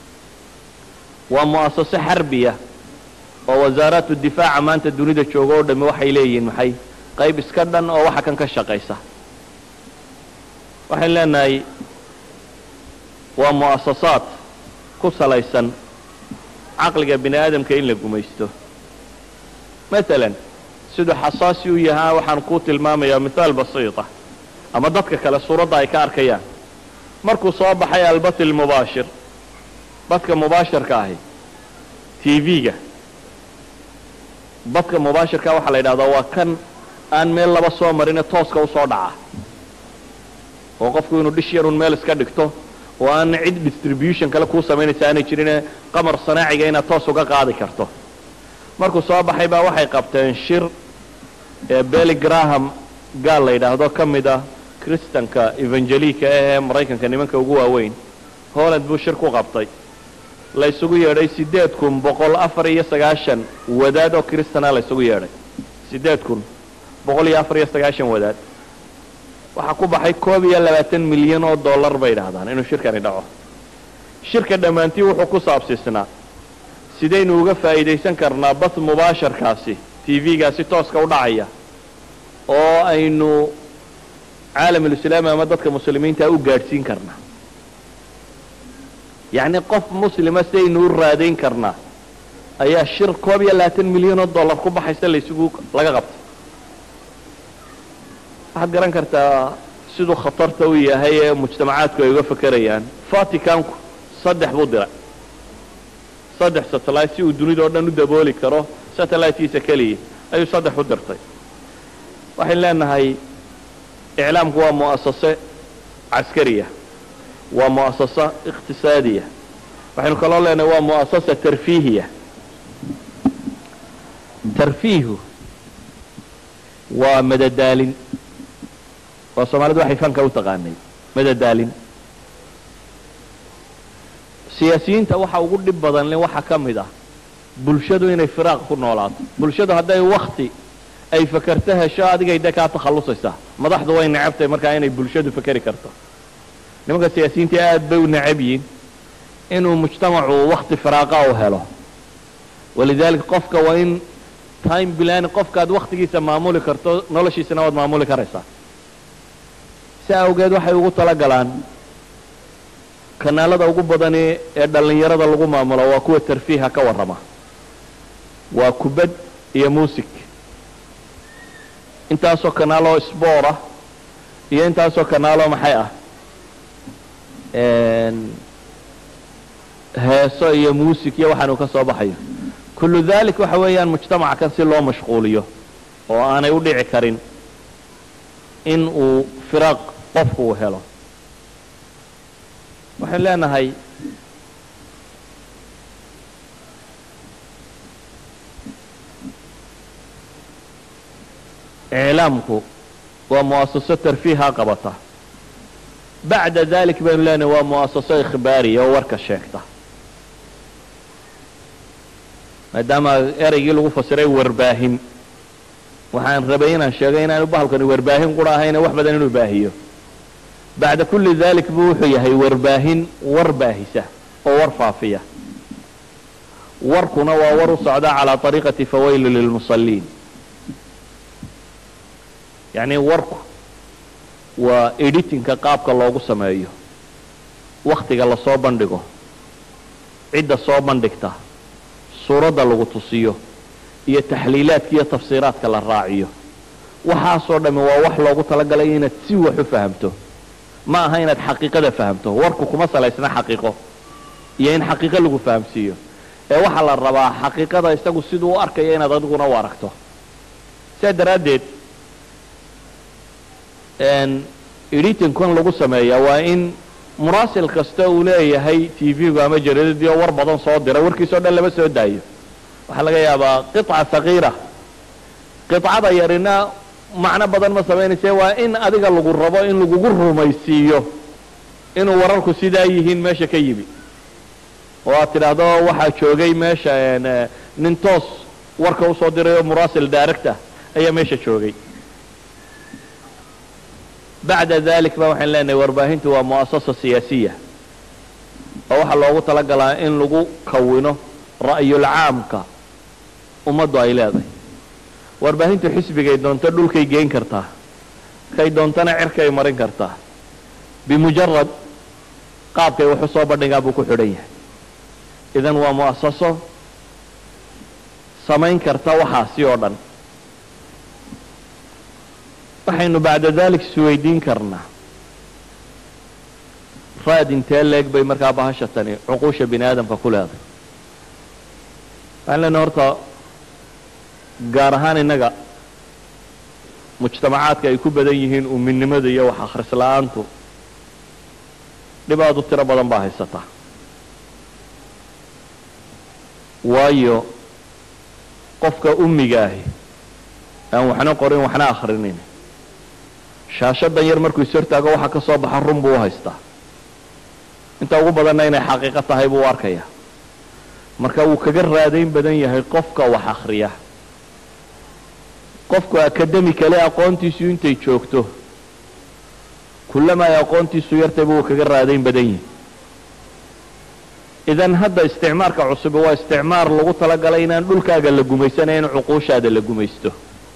waa mu'asaso xarbiya oo wasaaraatu difaaca maanta dunida jooga oo dhami waxay leeyihiin maxay qayb iska dhan oo waxa kan ka shaqaysa waxayn leenahay waa mu'asasaad ku salaysan caqliga bini aadamka in la gumaysto maalan siduu xasaasi u yahaa waxaan kuu tilmaamayaa mithaal basiita ama dadka kale suuradda ay ka arkayaan markuu soo baxay albat ilmubaashir badka mubaashirka ahi t v-ga badka mubaashirka waxaa la yidhahdaa waa kan aan meel laba soo marine tooska usoo dhaca oo qofku inuu dhish yarun meel iska dhigto oo aan cid distribution kale kuu samaynaysa aanay jirine qamar sanaaciga inaad toos uga qaadi karto markuu soo baxay baa waxay qabteen shir ee belly graham gaal la yidhaahdo ka mid ah kristanka evangelika ee maraykanka nimanka ugu waaweyn holland buu shir ku qabtay la ysugu yeedhay siddeed kun boqol afar iyo sagaashan wadaad oo kristana la ysugu yeedhay siddeed kun boqol iyo afar iyo sagaashan wadaad waxaa ku baxay koob iyo labaatan milyan oo dollar bay idhaahdaan inuu shirkani dhaco shirka dhammaantii wuxuu ku saabsiisnaa sidaynu uga faa'iidaysan karnaa bas mubaasharkaasi t v-gaasi tooska u dhacaya oo aynu caalamulislaami ama dadka muslimiinta u gaadhsiin karnaa yacni qof muslima sidaynu u raadayn karnaa ayaa shir koob iyo labaatan milyan oo dollar ku baxaysa laysugu laga qabtay waxaad garan kartaa siduu khatarta u yahay ee mujtamacaadku ay uga fakerayaan vaticanku saddex buu diray saddex satellite si uu dunida oo dhan u dabooli karo satellitekiisa keliya ayuu saddex u dirtay waxaynu leenahay iclaamku waa mu'asase caskariya waa mu'asasa iqtisaadiya waxaynu kaloo leenahay waa mu'asasa tarfiihiya tarfiihu waa madadaalin waa soomaalidu waxay fanka u taqaanay madadaalin siyaasiyiinta waxa ugu dhib badan le waxaa ka mid ah bulshadu inay firaaq ku noolaato bulshadu hadday wakti ay fakerto hesho adigay de kaa takhallusaysaa madaxdu way necabtahay markaa inay bulshadu fakeri karto nimanka siyaasiyiinta aad bay u necab yihin inuu mujtamacu wakti firaaqa u helo walidaalika qofka waa in time bilani qofkaad waktigiisa maamuli karto noloshiisana waad maamuli karaysaa si awgeed waxay ugu talagalaan kanaalada ugu badani ee dhallinyarada lagu maamulo waa kuwa tarfiiha ka warrama waa kubad iyo muusig intaasoo kanaaloo sboor ah iyo intaasoo kanaaloo maxay ah heeso iyo muusig iyo waxaanu ka soo baxayo kullu dalik waxa weeyaan mujtamaca kan si loo mashquuliyo oo aanay u dhici karin in uu firaaq qofku uu helo waxaynu leenahay iclaamku waa mu'asaso tarfiiha qabata bacda dalik baynu leenahay waa mu'asaso ikhbaariya oo warka sheegta maadaama ereygii lagu fasiray warbaahin waxaan rabay inaan sheegay inaanu bahalkani warbaahin qura ahayne wax badan inuu baahiyo bacda kulli dalik buu wuxuu yahay warbaahin war baahisa oo war faafiya warkuna waa war u socda calaa طariiqati fawaylu lilmusaliin yacni warku waa editinka qaabka loogu sameeyo waktiga lasoo bandhigo cidda soo bandhigta suuradda lagu tusiyo iyo taxliilaadka iyo tafsiiraadka la raaciyo waxaasoo dhamme waa wax loogu talagalay inaad si wax u fahamto ma aha inaad xaqiiqada fahamto warku kuma salaysna xaqiiqo iyo in xaqiiqo lagu fahamsiiyo ee waxaa la rabaa xaqiiqada isagu siduu u arkayo inaad adiguna u aragto sidaa daraaddeed editingkan lagu sameeyaa waa in muraasil kasta uu leeyahay t v-gu ama jaridadii oo war badan soo dira warkiisao dhan lama soo daayo waxaa laga yaabaa qiطca sagiira qiطcada yarina macno badan ma samaynayse waa in adiga lagu rabo in lagugu rumaysiiyo inuu wararku sidaa yihiin meesha ka yimi oo aad tidhaahdo waxaa joogay meesha nin toos warka usoo diray oo muraasil direct ah ayaa meesha joogay bacda dalik ba waxaan leenahay warbaahintu waa mu'asasa siyaasiya oo waxaa loogu talagalaa in lagu kawino ra'yulcaamka ummaddu ay leedahay warbaahintu xisbigay doonto dhulkay geyn kartaa kay doontana cirkay marin kartaa bimujarad qaabkay wax u soo bandhigaa buu ku xidhan yahay idan waa mu'asaso samayn karta waxaasi oo dhan waxaynu bacda dalik isweydiin karnaa raad intee leeg bay markaa bahasha tani cuquusha bini aadamka ku leedahay waxaan leenahay horta gaar ahaan innaga mujtamacaadka ay ku badan yihiin uminimada iyo wax akhris la-aantu dhibaadu tiro badan baa haysata waayo qofka ummiga ahi aan waxna qorin waxna akhrinin shaashadan yar markuu is hortaago waxa ka soo baxa run buu u haystaa inta ugu badanna inay xaqiiqo tahay buu u arkaya marka wuu kaga raadayn badan yahay qofka wax akhriya qofku akademikale aqoontiisu intay joogto kullama ay aqoontiisu yartayba wuu kaga raadayn badan yahay idan hadda isticmaarka cusubi waa isticmaar lagu talagalay inaan dhulkaaga la gumaysanayn cuquushaada la gumaysto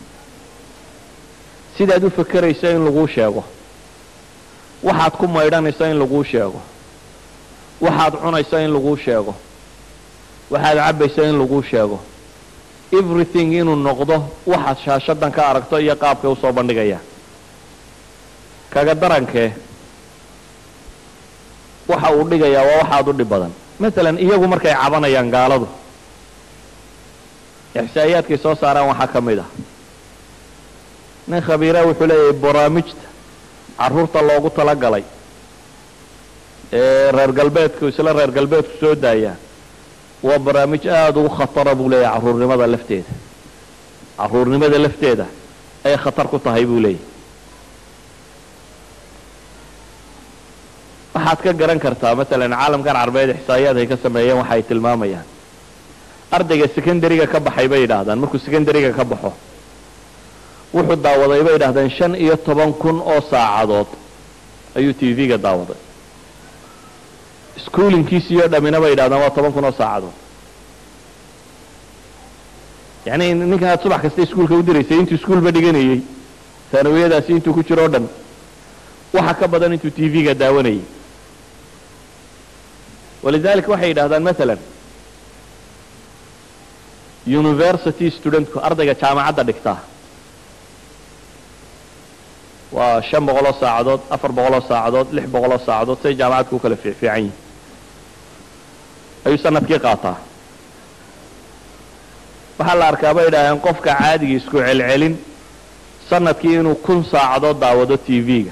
sidaad u fakerayso in laguu sheego waxaad ku maydhanayso in laguu sheego waxaad cunayso in laguu sheego waxaad cabbayso in laguu sheego everything inuu noqdo waxaad shaashadan ka aragto iyo qaabkay usoo bandhigayaan kaga darankee waxa uu dhigayaa waa waxaad u dhib badan masalan iyagu markay cabanayaan gaaladu ixsaa'iyaadkay soo saaraan waxaa ka mid ah nin khabiira wuxuu leeyahay barnaamijta carruurta loogu talagalay ee reer galbeedku isla reer galbeedku soo daayaan waa barnaamij aada ugu khatara buu leeyahay carruurnimada lafteeda carruurnimada lafteeda ay khatar ku tahay buu leeyahay waxaad ka garan kartaa masalan caalamkan carbeed ixsaa'iyaad ay ka sameeyeen waxa ay tilmaamayaan ardayga secondariga ka baxay bay yidhaahdaan markuu secondariga ka baxo wuxuu daawaday bay yidhahdeen shan iyo toban kun oo saacadood ayuu t v-ga daawaday schoolinkiisii oo dhamina bay yidhahdaan waa toban kun oo saacadood yacni ninkan aad subax kasta iskuulka u diraysay intuu iskuulba dhiganayey taanawiyadaasi intuu ku jiro o dhan waxa ka badan intuu t v-ga daawanayay walidalika waxay yidhahdaan masalan university studentku ardayga jaamacadda dhigtaa waa shan boqoloo saacadood afar boqoloo saacadood lix boqoloo saacadood say jaamacadku u kala fiicfiican yihin ayuu sanadkii qaataa waxaa la arkaa bay idhaaheen qofka caadiga isku celcelin sanadkii inuu kun saacadood daawado t v-ga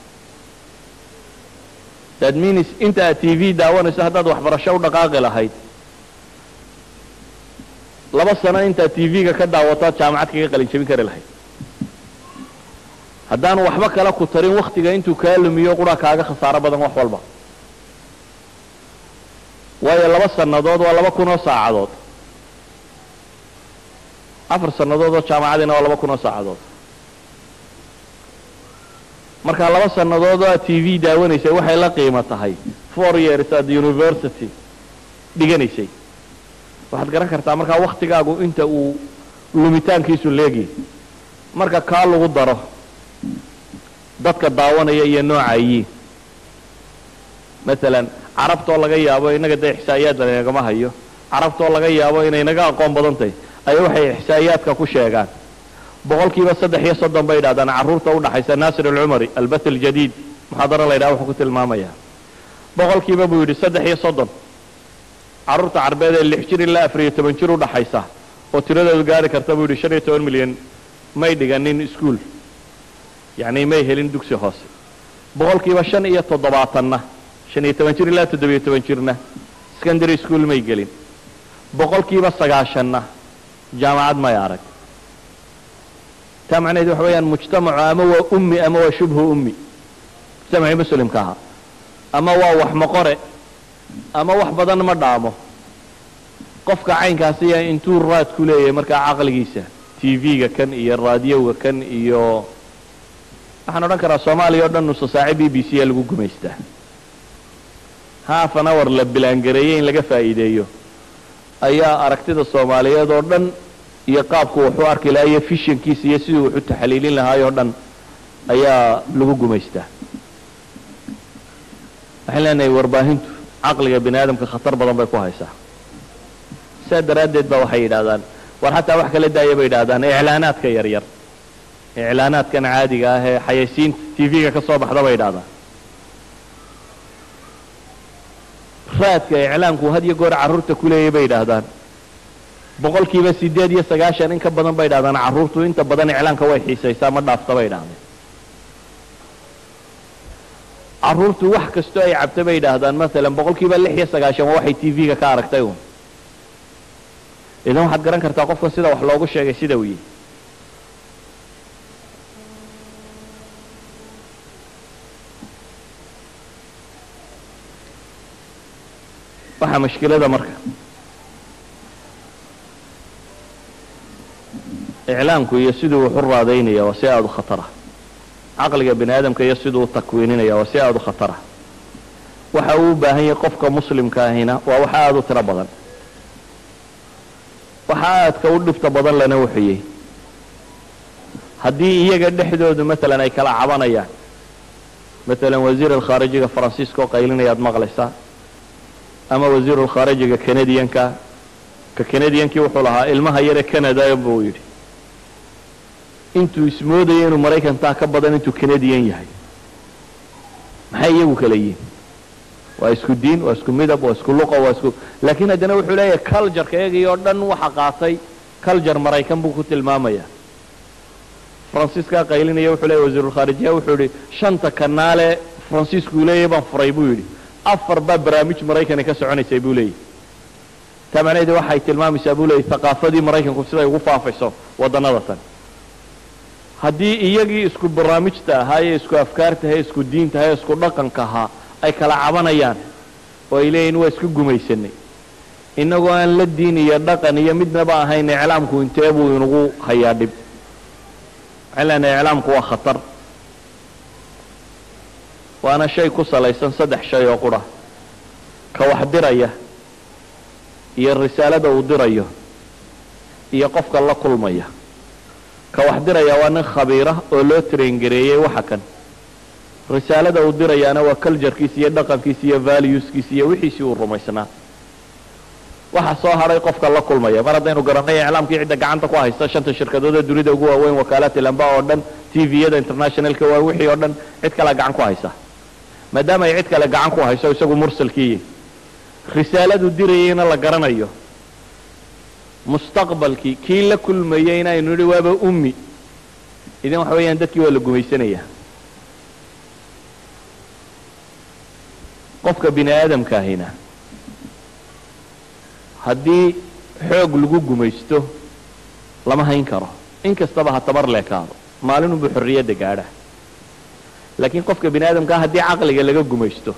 that means inta aad t v daawanayso haddaad waxbarasho u dhaqaaqi lahayd laba sano intaad t v-ga ka daawataad jaamacad kaga qalin jabin kari lahayd haddaanu waxba kala ku tarin waktiga intuu kaa lumiyo qura kaaga khasaaro badan wax walba waayo laba sannadood waa laba kun oo saacadood afar sannadood oo jaamacadiina waa laba kun oo saacadood marka laba sannadood oo aad t v daawanaysay waxay la qiimo tahay four years at university dhiganaysay waxaad garan kartaa markaa waktigaagu inta uu lumitaankiisu leegyahy marka kaa lagu daro dadka daawanaya iyo noocayiin masalan carabtoo laga yaabo innaga dee ixsaa'iyaad lanagama hayo carabtoo laga yaabo inay naga aqoon badan tahay ayaa waxay ixsaa'iyaadka ku sheegaan boqolkiiba saddex iyo soddon bay yidhahdaan carruurta udhaxaysa naasir alcumari albath aljadiid muxaadaro la yidhaha wuxuu ku tilmaamayaa boqolkiiba buu yidhi saddex iyo soddon carruurta carbeed ee lix jir ilaa afar iyo toban jir udhaxaysa oo tiradoodu gaari karta buu yidhi shan iyo toban milyan may dhiganin iskuol yacni may helin dugsi hoose boqolkiiba shan iyo toddobaatanna shan iyo toban jir ilaa toddobiyo toban jirna secondary school may gelin boqolkiiba sagaashanna jaamacad may arag taa macnaheed waxa weeyaan mujtamacu ama waa ummi ama waa shubhu ummi mujtamacii muslimka ahaa ama waa wax maqore ama wax badan ma dhaamo qofka caynkaasiya intuu raad ku leeyahay markaa caqligiisa t v-ga kan iyo raadiyowga kan iyo waxaan odhan karaa soomaaliya o dhan nusa saace b b c a lagu gumaystaa half an hour la bilaangareeyey in laga faa'iideeyo ayaa aragtida soomaaliyeed oo dhan iyo qaabku waxu arki lahaa iyo fishankiisa iyo siduu waxu taxliilin lahaay oo dhan ayaa lagu gumaystaa waxaan leenahay warbaahintu caqliga bini aadamka khatar badan bay ku haysaa sidaa daraaddeed ba waxay yidhahdaan war xataa wax kala daaya bay yidhahdaan iclaanaadka yaryar iclaanaadkan caadiga ah ee xayaysiinta t v-ga ka soo baxda bay yidhahdaan raadka iclaamku had iyo goor carruurta ku leeyay bay yidhaahdaan boqolkiiba sideed iyo sagaashan in ka badan bay yidhahdaan carruurtu inta badan iclaamka way xiisaysaa ma dhaafta bay yidhahdeen carruurtu wax kastoo ay cabta bay yidhaahdaan masalan boqolkiiba lix iyo sagaashan waa waxay t v-ga ka aragtay un idan waxaad garan kartaa qofka sida wax loogu sheegay sida uu yihi waxaa mashkilada marka iclaamku iyo siduu wax u raadaynaya waa si aada u khatara caqliga bini aadamka iyo siduu u takwiininaya waa si aada u khatara waxa uu u baahan yahay qofka muslimka ahina waa wax aada u tiro badan waxa aadka u dhibta badan lana wuxuyey haddii iyaga dhexdoodu masalan ay kala cabanayaan masalan wasiir alkhaarijiga faransiiska oo qaylinayaad maqlaysaa ama wasiiru lkhaarijiga canadianka ka canadiankii wuxuu lahaa ilmaha yare canada buu yidhi intuu ismoodaya inuu maraykantaa ka badan intuu canadian yahay maxay iyagu kala yihin waa isku diin waa isku midab waa isku luqa waa isku laakiin haddana wuxuu leeyahay cultureka iyagii oo dhan waxa qaatay culture maraykan buu ku tilmaamaya faransiiskaa qaylinaya wuxuu leeyahy wasiirulkhaarijiya wuxuu yidhi shanta kanaale faransiisku leeyahy baan furay buu yidhi afar baa barnaamij maraykani ka soconaysay buu leeyahy taa macnaheedu waxay tilmaamaysaa buu leeyahy thaqaafadii maraykanku siday ugu faafayso waddannada tan haddii iyagii isku barnaamijta ahaa ee isku afkaarta ahaa isku diinta ahaa ee isku dhaqanka ahaa ay kala cabanayaan oo ay leeyihin waa isku gumaysanay innagoo aan la diin iyo dhaqan iyo midnaba ahayn iclaamku intee buu inagu hayaa dhib waxaan leenahay iclaamku waa khatar waana shay ku salaysan saddex shay oo qura ka wax diraya iyo risaalada uu dirayo iyo qofka la kulmaya ka wax diraya waa nin khabiira oo loo traingareeyey waxa kan risaalada uu dirayaana waa culturekiisa iyo dhaqankiisa iyo valueskiisa iyo wixiisii uu rumaysnaa waxa soo hadhay qofka la kulmaya mar haddaynu garanay iclaamkii cidda gacanta ku haysta shanta shirkadooda dunida ugu waaweyn wakaalati lamba oo dhan tviyada internationalka waa wixii oo dhan cid kale gacan ku haysa maadaama ay cid kale gacan ku hayso isagu mursalkiiyi risaaladu dirayeyna la garanayo mustaqbalkii kii la kulmayeyna aynu nidhi waaba ummi idan waxa weeyaan dadkii waa la gumaysanaya qofka bini aadamkaahina haddii xoog lagu gumaysto lama hayn karo in kastaba ha tabar leekaado maalinunbuu xorriyadda gaadha laakiin qofka bini aadamkaa haddii caqliga laga gumaysto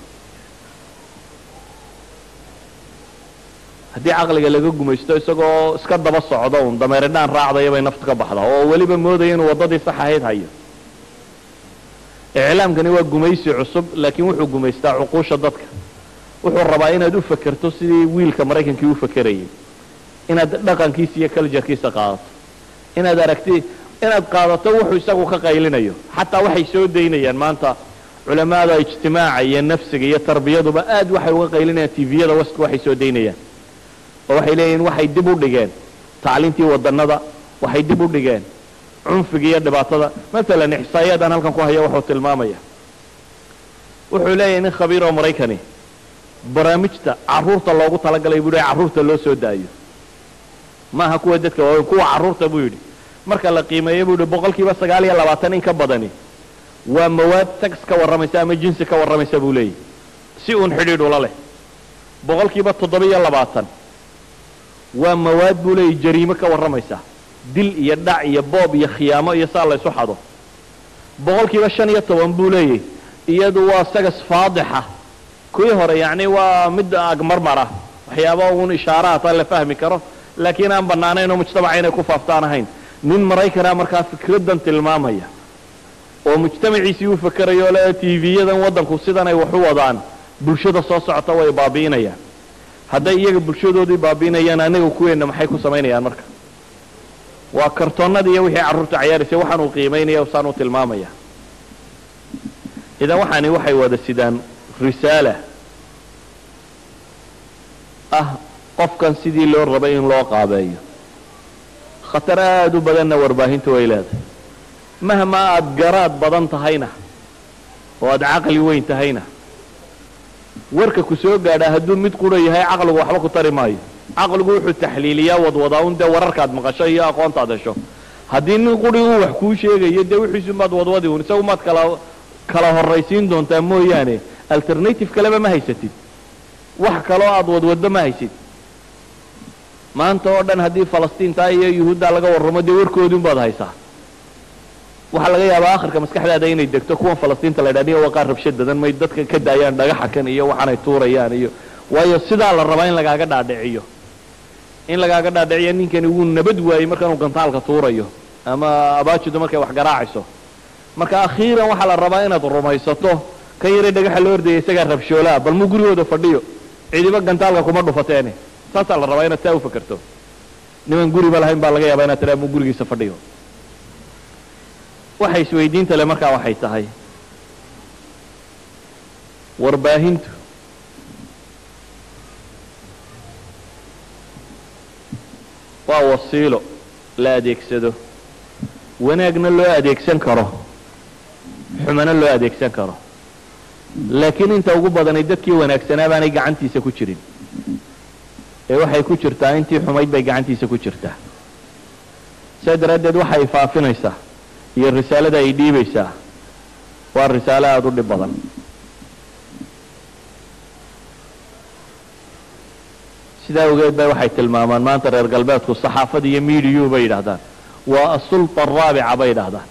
haddii caqliga laga gumaysto isagoo iska daba socdo un dameeridhaan raacdaya bay naftu ka baxda oo weliba moodaya inuu waddadii sax ahayd hayo iclaamkani waa gumaysi cusub laakiin wuxuu gumaystaa cuquusha dadka wuxuu rabaa inaad u fakerto sidii wiilka maraykankii u fakerayay inaad dhaqankiisa iyo culturekiisa qaadato inaad aragti inaad qaadato wuxuu isagu ka qaylinayo xataa waxay soo daynayaan maanta culamaada ijtimaaca iyo nafsiga iyo tarbiyaduba aad waxay uga qaylinayaan tviyada westka waxay soo daynayaan oo waxay leeyihin waxay dib u dhigeen tacliintii wadanada waxay dib u dhigeen cunfiga iyo dhibaatada maalan ixsaayadan halkan ku haya wuxuu tilmaamaya wuxuu leeyahay nin khabiir oo maraykani barnaamijta caruurta loogu talagalay buu yidhi carruurta loo soo daayo maaha kuwa dadka waaweyn kuwa carruurta buu yidhi marka la qiimeeyo buu yidhi boqol kiiba sagaal iyo labaatan in ka badani waa mawaad tax ka warramaysa ama jinsi ka warramaysa buu leeyahy si uun xidhiidh ula leh boqol kiiba toddoba iyo labaatan waa mawaad buu leeyahy jariimo ka warramaysa dil iyo dhac iyo boob iyo khiyaamo iyo saa laysu xado boqol kiiba shan iyo toban buu leeyahy iyadu waa sagas faadixa kuwii hore yacni waa mid agmarmara waxyaaba uun ishaaraata la fahmi karo laakiin aan bannaanayn oo mujtamaca inay ku faaftaan ahayn nin maraykana markaa fikraddan tilmaamaya oo mujtamaciisii u fakerayo le tv-yadan waddanku sidan ay wax u wadaan bulshada soo socota way baabi'inayaan hadday iyaga bulshadoodii baabi'inayaan anaga kuweenna maxay ku samaynayaan marka waa kartoonnada iyo wixii carruurta cayaaraysay waxaan uu qiimaynaya usaan u tilmaamaya idan waxaani waxay wada sidaan risaala ah qofkan sidii loo rabay in loo qaabeeyo khatar aada u badanna warbaahintu way leedahay mahma aada garaad badan tahayna oo aada caqli weyn tahayna warka ku soo gaadhaa hadduu mid qura yahay caqligu waxba ku tari maayo caqligu wuxuu taxliiliyaa wadwadaa un dee wararkaad maqasho iyo aqoontaad hesho haddii nin quri uu wax kuu sheegayo dee wixiisumaad wadwadi un isagu maad kala kala horraysiin doontaa mooyaane alternative kaleba ma haysatid wax kaloo aada wadwadba ma haysid maanta oo dhan haddii falastiintaa iyo yuhuuddaa laga warramo dee warkoodii unbaad haysaa waxaa laga yaabaa akhirka maskaxdaada inay degto kuwan falastiinta la ydhahdiya waa qaar rabshad badan may dadka ka daayaan dhagaxa kan iyo waxaanay tuurayaan iyo waayo sidaa la rabaa in lagaaga dhaadhiciyo in lagaaga dhaadhiciyo ninkani wuu nabad waayey markaanuu gantaalka tuurayo ama abaajidu markay wax garaacayso marka akhiiran waxaa la rabaa inaad rumaysato kan yaray dhagaxa loo ordaya isagaa rabshoolaa bal muu gurigooda fadhiyo cidiba gantaalka kuma dhufateene saasaa la rabaa inaad saa u fakerto niman guriba lahayn baa laga yaabaa inaad tiraa muu gurigiisa fadhiyo waxay isweydiinta le markaa waxay tahay warbaahintu waa wasiilo la adeegsado wanaagna loo adeegsan karo xumana loo adeegsan karo laakiin inta ugu badanay dadkii wanaagsanaa baanay gacantiisa ku jirin ee waxay ku jirtaa intii xumayd bay gacantiisa ku jirtaa saa daraaddeed waxay faafinaysaa iyo risaalada ay dhiibaysaa waa risaalo aada u dhib badan sidaa awgeed bay waxay tilmaamaan maanta reer galbeedku saxaafada iyo mediyu bay yidhaahdaan waa asulta araabica bay yidhaahdaan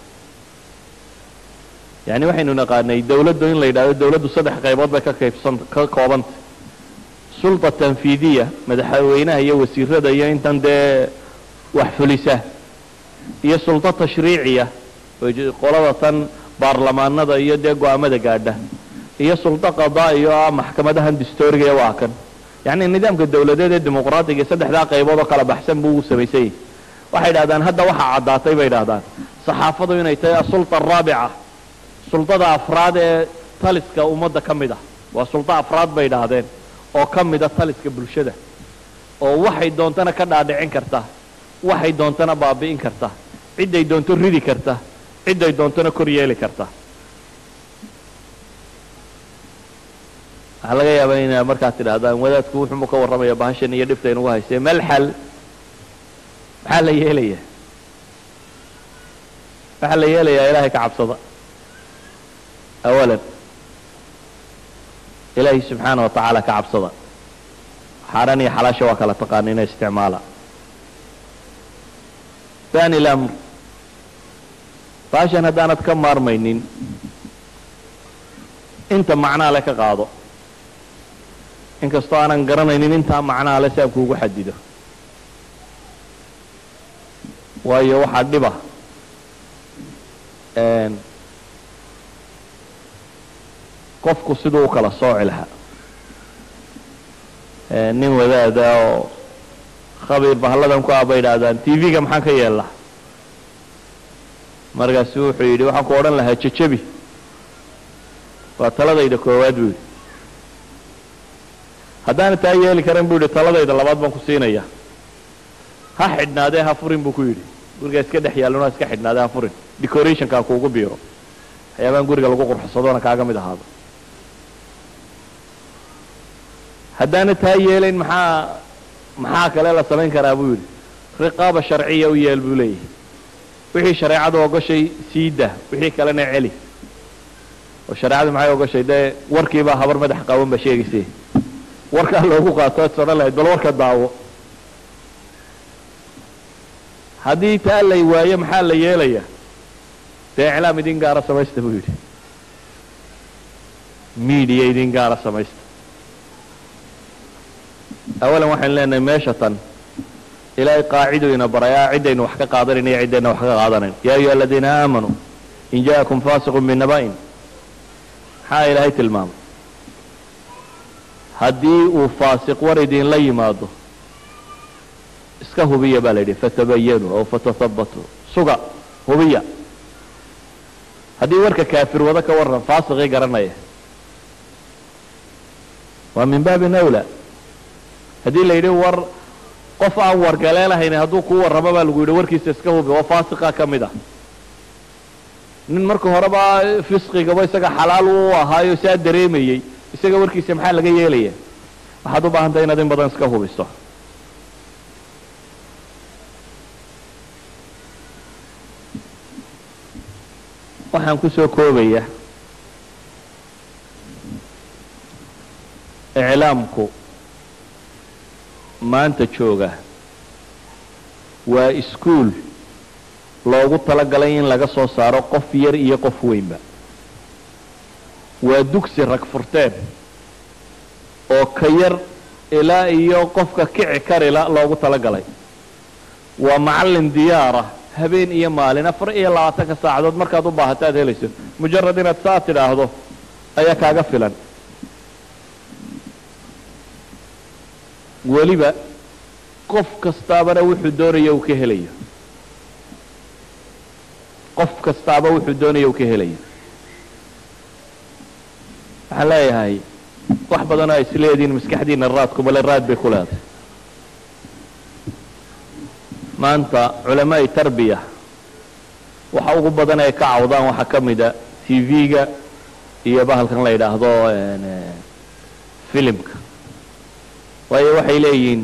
yani waxaynu naqaanay dawladdu in la yidhahdo dawladdu saddex qaybood bay ka kaybsan ka koobantay sulta tanfiidiya madaxweynaha iyo wasiirada iyo intan dee wax fulisa iyo sulto tashriiciya qolada tan baarlamaanada iyo dee go-aamada gaadha iyo sulto qadaa'iyo ah maxkamadahan distooriga ee waa kan yacni nidaamka dawladeed ee dimuqraadiga iyo saddexdaa qaybood oo kala baxsan buu u samaysanyay waxay idhahdaan hadda waxaa caddaatay bay idhahdaan saxaafadu inay tahay asulta araabica sultada afraad ee taliska ummadda ka mid ah waa sulto afraad bay idhaahdeen oo ka mida taliska bulshada oo waxay doontana ka dhaadhicin karta waxay doontana baabi'in karta cidday doonto ridi karta cidday doontona kor yeeli karta waxaa laga yaabaa ina markaad tidhaahdaan wadaadku wuxumu ka warramaya bahashan iyo dhibta inugu haystee meel xal maxaa la yeelaya waxaa la yeelayaa ilaahay ka cabsada awalan ilaahay subxaana wa tacaala ka cabsada xaaraan iyo xalaasha waa kala taqaanina isticmaala thani lamr baashan haddaanad ka maarmaynin inta macnaa le ka qaado inkastoo aanan garanaynin intaa macnaa le si aan kuugu xadido waayo waxaa dhiba qofku siduu u kala sooci lahaa nin wadaada oo khabiir bahalladan ku ah bay idhaahdaan t v-ga maxaan ka yeellaa markaasu wuxuu yidhi waxaan ku odhan lahaa jejebi waa taladayda koowaad buu yidhi haddaana taa yeeli karan buu yidhi taladayda labaad baan ku siinaya ha xidhnaadee ha furin buu ku yidhi gurigaa iska dhex yaallona iska xidhnaadee ha furin decorationkaa kuugu biiro waxyaabaan guriga lagu qurxsadona kaaga mid ahaado haddaana taa yeelayn maxaa maxaa kale la samayn karaa buu yidhi riqaaba sharciya u yeel buu leeyahay wixii shareecadu ogoshay siida wixii kalena celi oo shareecadu maxay ogoshay dee warkiibaa habar madax qaban ba sheegayse warkaa loogu qaato ad odhan lahayd bal warka daawo haddii taa lay waayo maxaa la yeelaya dee iclaam idin gaara samaysta buu yidhi media idin gaara samaysta awalan waxaynu leenahay meesha tan ilaahay qaaciduu ina barayaa ciddaynu wax ka qaadanayna iyo ciddayna wax ka qaadanayn yaa ayuha aladiina aamanuu in ja'akum faasiqun binaba'in maxaa ilaahay tilmaamay haddii uu faasiq war idinla yimaado iska hubiya baa la yidhi fatabayanuu aw fatathabatuu suga hubiya haddii warka kaafir wado ka warran faasiqii garanaya waa min baabin awla haddii la yidhi war qof aan wargaleelahayn hadduu kuu warramo baa lagu yidhi warkiisa iska hubi oo faasiqa ka mid ah nin marka horeba fisqigaba isaga xalaal u ahaayo saa dareemayey isaga warkiisa maxaa laga yeelaya waxaad u baahantahay inaad in badan iska hubiso waxaan kusoo koobaya iclaamku maanta jooga waa iskuol loogu talagalay in laga soo saaro qof yar iyo qof weynba waa dugsi rag furteen oo ka yar ilaa iyo qofka kici karila loogu talagalay waa macallin diyaara habeen iyo maalin afar iyo labaatanka saacadood markaad u baahato aad helayso mujarad inaad saa tidhaahdo ayaa kaaga filan weliba qof kastaabana wuxuu doonaya uu ka helayo qof kastaaba wuxuu doonaya uu ka helayo waxaan leeyahay wax badanoo ay isleedihiin maskaxdiina raadkumale raad bay ku leedahay maanta culamaai tarbiya waxa ugu badan ay ka cawdaan waxaa ka mida t v-ga iyo bahalkan la yidhaahdo filimka waayo waxay leeyihiin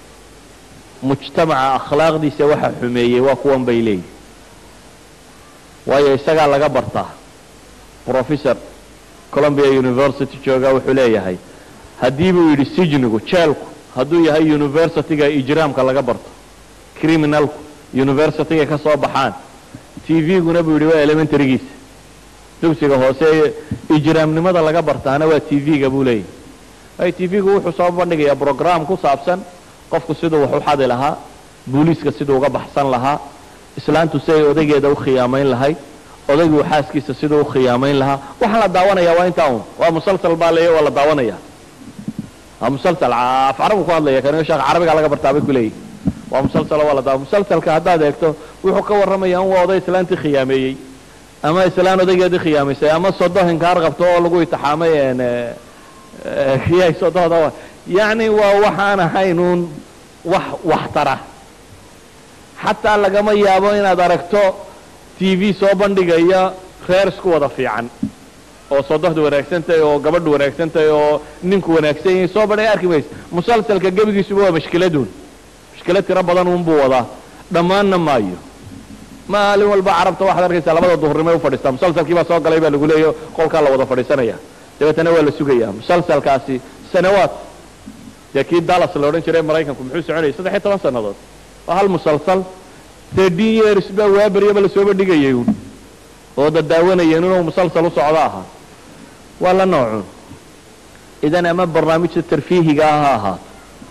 mujtamaca akhlaaqdiisa waxa xumeeyey waa kuwan bay leeyihin waayo isagaa laga bartaa professor columbia university jooga wuxuu leeyahay haddii buu yidhi sijnigu jeelku hadduu yahay universityga ijraamka laga barto criminalku universityga ka soo baxaan t v-guna buu yidhi waa elementarygiisa dugsiga hoose ijraamnimada laga bartaana waa t v-ga buu leeyahay ay t v-gu wuxuu soo bandhigayaa brogram ku saabsan qofku siduu wax u xadi lahaa booliiska siduu uga baxsan lahaa islaantu si ay odaygeeda u khiyaamayn lahayd odaygu xaaskiisa siduu u khiyaamayn lahaa waxaan la daawanaya waa intaa un waa musalsal baa leeya waa la daawanaya waa musalsal af carabu ku hadlaya kan sheekh carabiga laga bartaa bay ku leeyihi waa musalsal waa la daawa musalsalka haddaad eegto wuxuu ka warramaya un waa oday islaantii khiyaameeyey ama islaan odaygeedii khiyaamaysay ama sodo hinkaar qabto oo lagu itixaamay kiyay sododa yacni waa waxaan ahayn uun wax waxtara xataa lagama yaabo inaad aragto t v soo bandhigaya reer isku wada fiican oo sodohdu wanaagsan tahay oo gabadhu wanaagsan tahay oo ninku wanaagsan yahay soo bandhiga arki maysa musalsalka gebigiisuba waa mashkiladuun mashkilad tiro badan uunbuu wadaa dhammaanna maayo maalin walba carabta waxaad arkaysaa labada duhurnimay u fadhiistaa musalsalkii baa soo galay baa lagu leeya qolkaa la wada fadhiisanaya dabeetana waa la sugaya musalsalkaasi sanawaad dee kii dallas la odhan jiray maraykanku muxuu soconayay saddex iyo toban sannadood waa hal musalsal thirteen years baa waabaryaba lasoo bandhigayay uun oo dadaawanayeen inuu musalsal u socdo ahaa waa la noocun idan ama barnaamijta tarfiihiga ah ha ahaato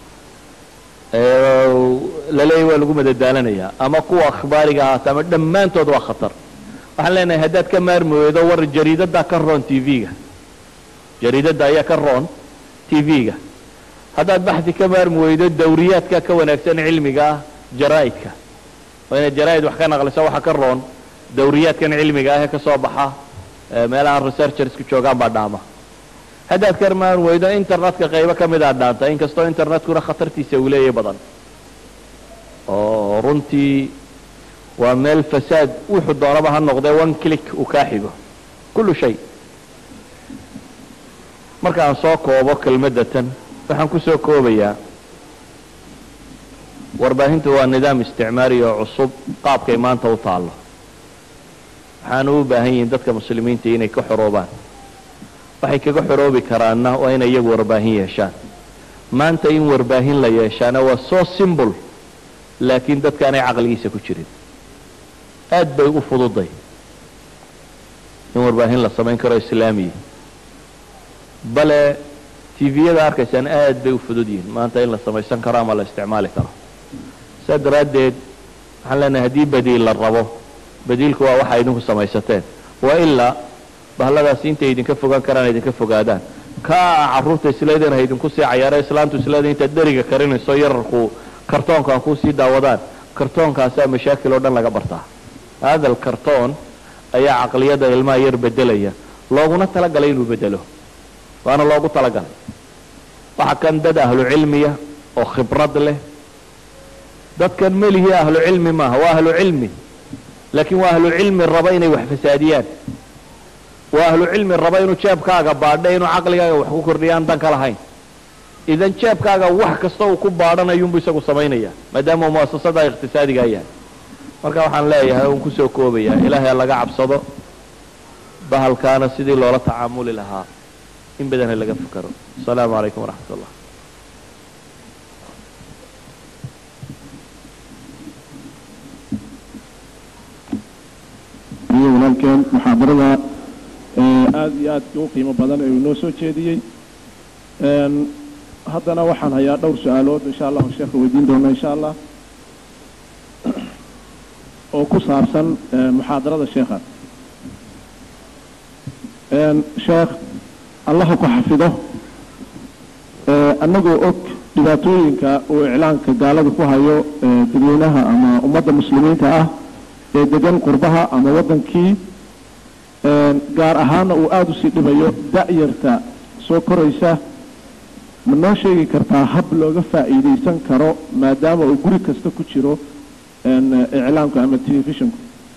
laleeyahy waa lagu madadaalanayaa ama kuwa akhbaariga ahaato ama dhammaantood waa khatar waxaan leenahay haddaad ka maarmi weydo war jariidaddaa ka roon t v-ga jariidadda ayaa ka roon t v-ga haddaad baxdi ka maarmi weydo dawriyaadka ka wanaagsan cilmiga ah jaraa'idka waa inaad jaraa'id wax ka naqliso waxa ka roon dawriyaadkan cilmiga ah ee ka soo baxa meelaha researchersku joogaan baa dhaama haddaad ka maarmi weydo internetka qaybo ka mid aa dhaanta inkastoo internetkuna khatartiisa uu leeyahy badan oo runtii waa meel fasaad wuxuu doonaba ha noqdee one click uu kaa xigo kullu shay marka aan soo koobo kelmadda tan waxaan ku soo koobayaa warbaahintu waa nidaam isticmaari oo cusub qaabkay maanta u taallo waxaana u baahan yihiin dadka muslimiinta inay ka xoroobaan waxay kaga xoroobi karaanna waa inay iyagu warbaahin yeeshaan maanta in warbaahin la yeeshaana waa soo simbol laakiin dadkaanay caqligiisa ku jirin aad bay u fududay in warbaahin la samayn karo islaamiya bale tviyada arkaysaan aad bay u fudud yihiin maanta in la samaysan karo ama la isticmaali karo saa daraaddeed waxaan leenahay haddii badiil la rabo badiilku waa waxa idinku samaysateen wa ilaa bahladaasi intay idinka fogaan karaan idinka fogaadaan kaa carruurta isleedana ha idinku sii cayaaro islaantu isleeda intaad dheriga karinayso yararku kartoonkaan kuusii daawadaan kartoonkaasaa mashaakil oo dhan laga bartaa haadal kartoon ayaa caqliyada ilmaha yar bedelaya looguna talagalay inuu bedelo waana loogu talagalay waxa kan dad ahlu cilmiya oo khibrad leh dadkan melihii ahlu cilmi maaha waa ahlu cilmi laakiin waa ahlu cilmi raba inay wax fasaadiyaan waa ahlu cilmi raba inuu jeebkaaga baadho inuu caqligaaga wax ku kordhiyaan dan ka lahayn idan jeebkaaga wax kasta uu ku baadhanayunbu isagu samaynaya maadaama uu muasasada iqtisaadigaa yahay marka waxaan leeyahay un kusoo koobaya ilaahay laga cabsado bahalkaana sidii loola tacaamuli lahaa in badana laga fakaro asalaamu calaykum waraxmat ullah iyo walaalkeen muxaadarada aada iyo aadka u qiimo badan ee uu inoo soo jeediyey haddana waxaan hayaa dhowr su-aalood insha allahu sheekha weydiin doona insha allah oo ku saabsan muxaadarada sheekha sheekh allaha ku xafido annagoo og dhibaatooyinka uu iclaanka gaalada ku hayo dadweynaha ama ummadda muslimiinta ah ee degan qurbaha ama waddankii gaar ahaana uu aada usii dhibayo da-yarta soo koraysa ma noo sheegi kartaa hab looga faa'iidaysan karo maadaama uu guri kasta ku jiro iclaamku ama telefishinku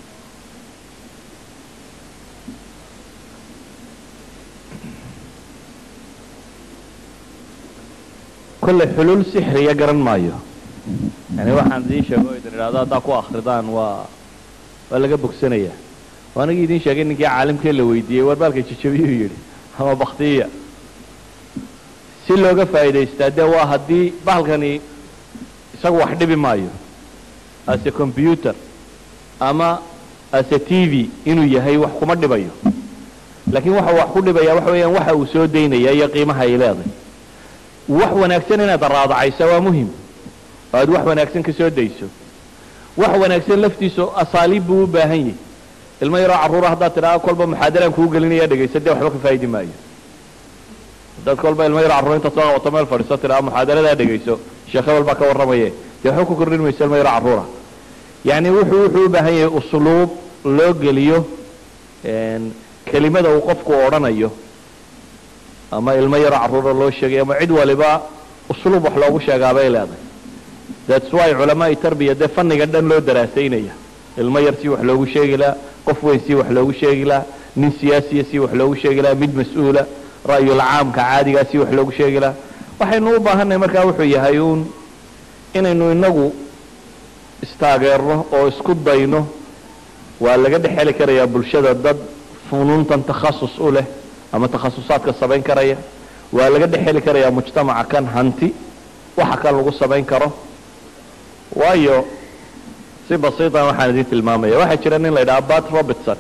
kolley xuluul sixriya garan maayo yani waxaan idiin sheego o idin idhahdo haddaa ku akridaan waa waa laga bogsanayaa anigii idiin sheegay ninkii caalimkee la weydiiyey war baalka jajabiyuu yidhi ama baktiya si looga faa'iidaystaa dee waa haddii bahalkani isagu wax dhibi maayo ase combyuter ama ase t v inuu yahay wax kuma dhibayo laakiin waxa wax ku dhibaya waxa weeyaan waxa uu soo daynaya iyo qiimaha ay leedahay wax wanaagsan inaad raadacaysa waa muhim oo aad wax wanaagsan ka soo dayso wax wanaagsan laftiisu asaaliib buu u baahan yahay ilmo yaroo carruura haddaad tidhaha kolba muxaadaraan kuu gelinaya dhegaysa dee waxba ka faa'idi maayo haddaad kolba ilmo yaroo carruur intaad soo qabato meel fadhiiso tidhaha muxaadaradaa dhegayso sheekh hebel baa ka warramaye dee waxba ku kordhin mayso ilmo yaroo carruura yacni wuxuu wuxuu u baahan yahay usluub loo geliyo kelimada uu qofku odhanayo ama ilmo yaroo carruura loo sheegay ama cid waliba usluub wax loogu sheegaa bay leedahay that's why culamaai tarbiya dee fanniga dhan loo daraasaynaya ilmo yar si wax loogu sheegi laha qof weyn si wax loogu sheegi laha nin siyaasiya si wax loogu sheegi laha mid mas-uula ra'yul caamka caadigaa si wax loogu sheegi laha waxaynu u baahannahay markaa wuxuu yahay uun inaynu inagu istaageerno oo isku dayno waa laga dhex heli karayaa bulshada dad funuuntan takhasus u leh ama takhasusaadka samayn karaya waa laga dhex heli karayaa mujtamaca kan hanti waxa kan lagu samayn karo waayo si basiitan waxaan idin tilmaamaya waxaa jira nin la yidhaha bat robertson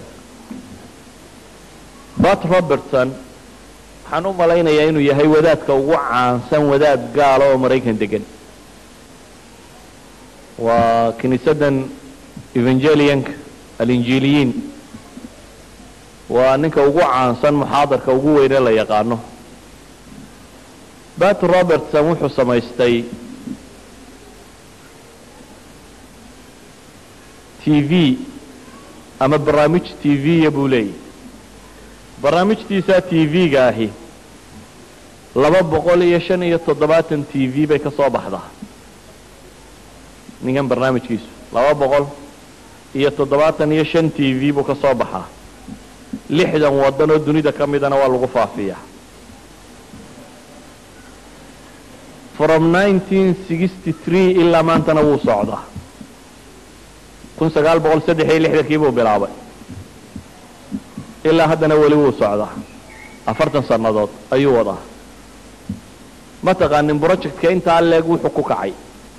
bat robertson waxaan u malaynayaa inuu yahay wadaadka ugu caansan wadaad gaala oo maraykan degan waa kiniisadan evangelianka alinjiliyiin waa ninka ugu caansan muxaadarka ugu weyne la yaqaano bat robertson wuxuu samaystay t v ama barnaamij t v-ya buu leeyahy barnaamijtiisa t v-ga ahi laba boqol iyo shan iyo toddobaatan t v bay ka soo baxdaa ninkan barnaamijkiisu laba boqol iyo toddobaatan iyo shan t v buu ka soo baxaa lixdan waddan oo dunida ka midana waa lagu faafiyaa from nineteen sixty three ilaa maantana wuu socdaa kun sagaal boqol saddex iyo lixdankii buu bilaabay ilaa haddana weli wuu socdaa afartan sannadood ayuu wadaa ma taqaanin projectka intaa leeg wuxuu ku kacay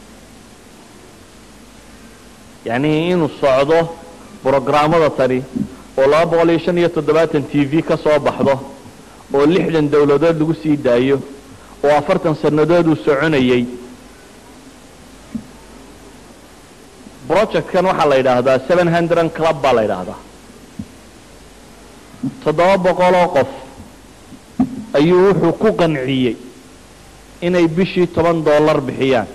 yacni inuu socdo brograamada tani oo laba boqol iyo shan iyo toddobaatan t v ka soo baxdo oo lixdan dawladood lagu sii daayo oo afartan sannadood uu soconayey projectkan waxaa la yidhaahdaa seven hundred club baa la yidhaahdaa toddoba boqoloo qof ayuu wuxuu ku qanciyey inay bishii toban dollar bixiyaan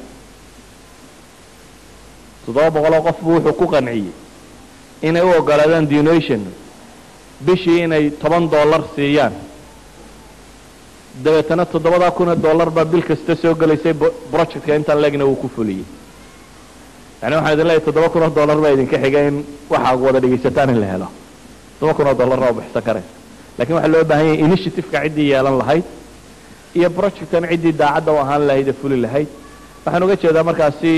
toddoba boqoloo qof buu wuxuu ku qanciyey inay u ogolaadaan donation bishii inay toban dollar siiyaan dabeetana toddobadaa kun oo dollar baa bil kasta soo gelaysay projectka intaan leegna uu ku fuliyey yani waxaan idin leeyahy toddoba kun oo dollar baa idinka xiga in waxaa wada dhegaysataan in la helo toddoba kun oo dollar waa bixsan karaysa lakin waxaa loo baahan yahay initiativeka ciddii yeelan lahayd iyo projectan ciddii daacadda u ahaan lahayd ee fuli lahayd waxaan uga jeedaa markaasi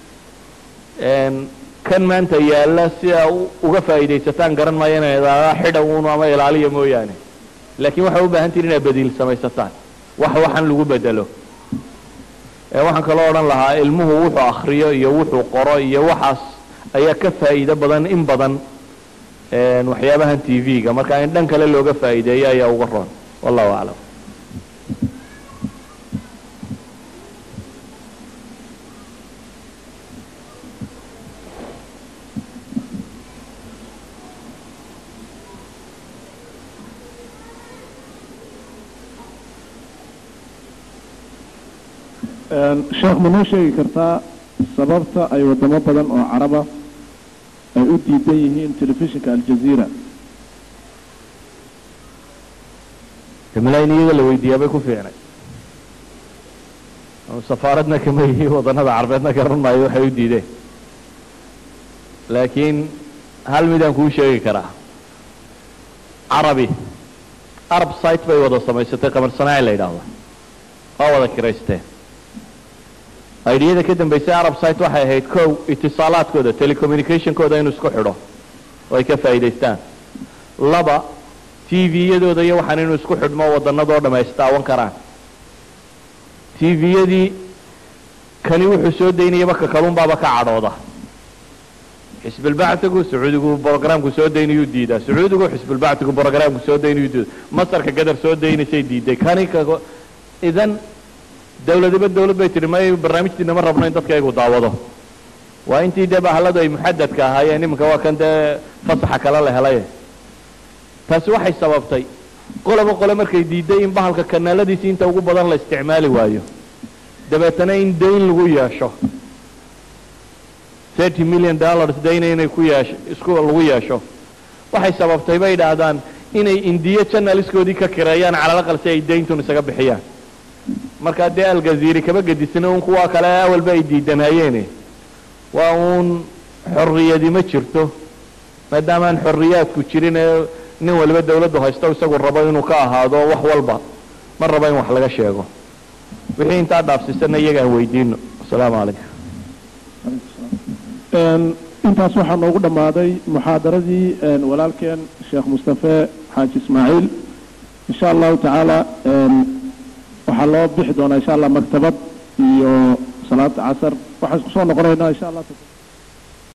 kan maanta yaalla si aa uga faa'iidaysataan garan maayo inay idaadaa xidha uun ama ilaaliya mooyaane laakiin waxay u baahan tihin inaad badiil samaysataan wax waxan lagu bedelo waxaan kaloo odhan lahaa ilmuhu wuxuu akriyo iyo wuxuu qoro iyo waxaas ayaa ka faa'iido badan in badan waxyaabahan t v-ga marka in dhan kale looga faa'iideeyo ayaa uga roon wallahu aclam sheekh ma noo sheegi kartaa sababta ay wadamo badan oo caraba ay u diidan yihiin telefishinka aljaziira imla in iyaga la weydiiyaa bay ku fiicnay safaaradna kama yihi wadanada carbeedna garan maayo waxay u diideen laakiin hal midaan kuu sheegi karaa carabi arab site bay wada samaysatay qamar sanaaci la yidhaahdo waa wada kiraysteen aidiyada ka dambaysay arab site waxay ahayd kow itisaalaadkooda telecommunicationkooda inuu isku xidho oo ay ka faa'iidaystaan laba t v-yadooda iyo waxaan inuu isku xidhmo wadannadoo dham ay istaawan karaan t v-yadii kani wuxuu soo daynayaba ka kalunbaaba ka cadhooda xisbulbactigu sacuudigu brogramku soo daynayuu diidaa sacuudigu xisbulbactigu brogramku soo daynayuu diida masarka gadar soo daynaysay diiday kani ka idan dawladiba dawlad bay tihi may barnaamijtiina ma rabno in dadkaygu daawado waa intii dee bahaladu ay muxadadka ahaayeen iminka waa kan dee fasaxa kale la helay taasi waxay sababtay qoloba qole markay diiday in bahalka kanaaladiisi inta ugu badan la isticmaali waayo dabeetana in dayn lagu yeesho thirty million dollars dayna inay ku yeesho isku lagu yeesho waxay sababtay bay idhaahdaan inay indiya janaliskoodii ka kireeyaan calalaqal si ay dayntun isaga bixiyaan markaa dee aljaziiri kaba gedisna un kuwa kale awalba ay diidanayeene waa uun xorriyadi ma jirto maadaamaan xorriyaadku jirin ee nin waliba dawladdu haysto isagu rabo inuu ka ahaado wax walba ma rabo in wax laga sheego wixii intaa dhaafsiisana iyagaan weydiino asalaamu calaykum intaas waxaa noogu dhammaaday muxaadaradii walaalkeen sheekh mustafe xaaji ismaaciil insha allahu tacaala waxaa loo bixi doonaa insha allah maktabad iyo salaada casar waxaan isku soo noqonaynaa insha allah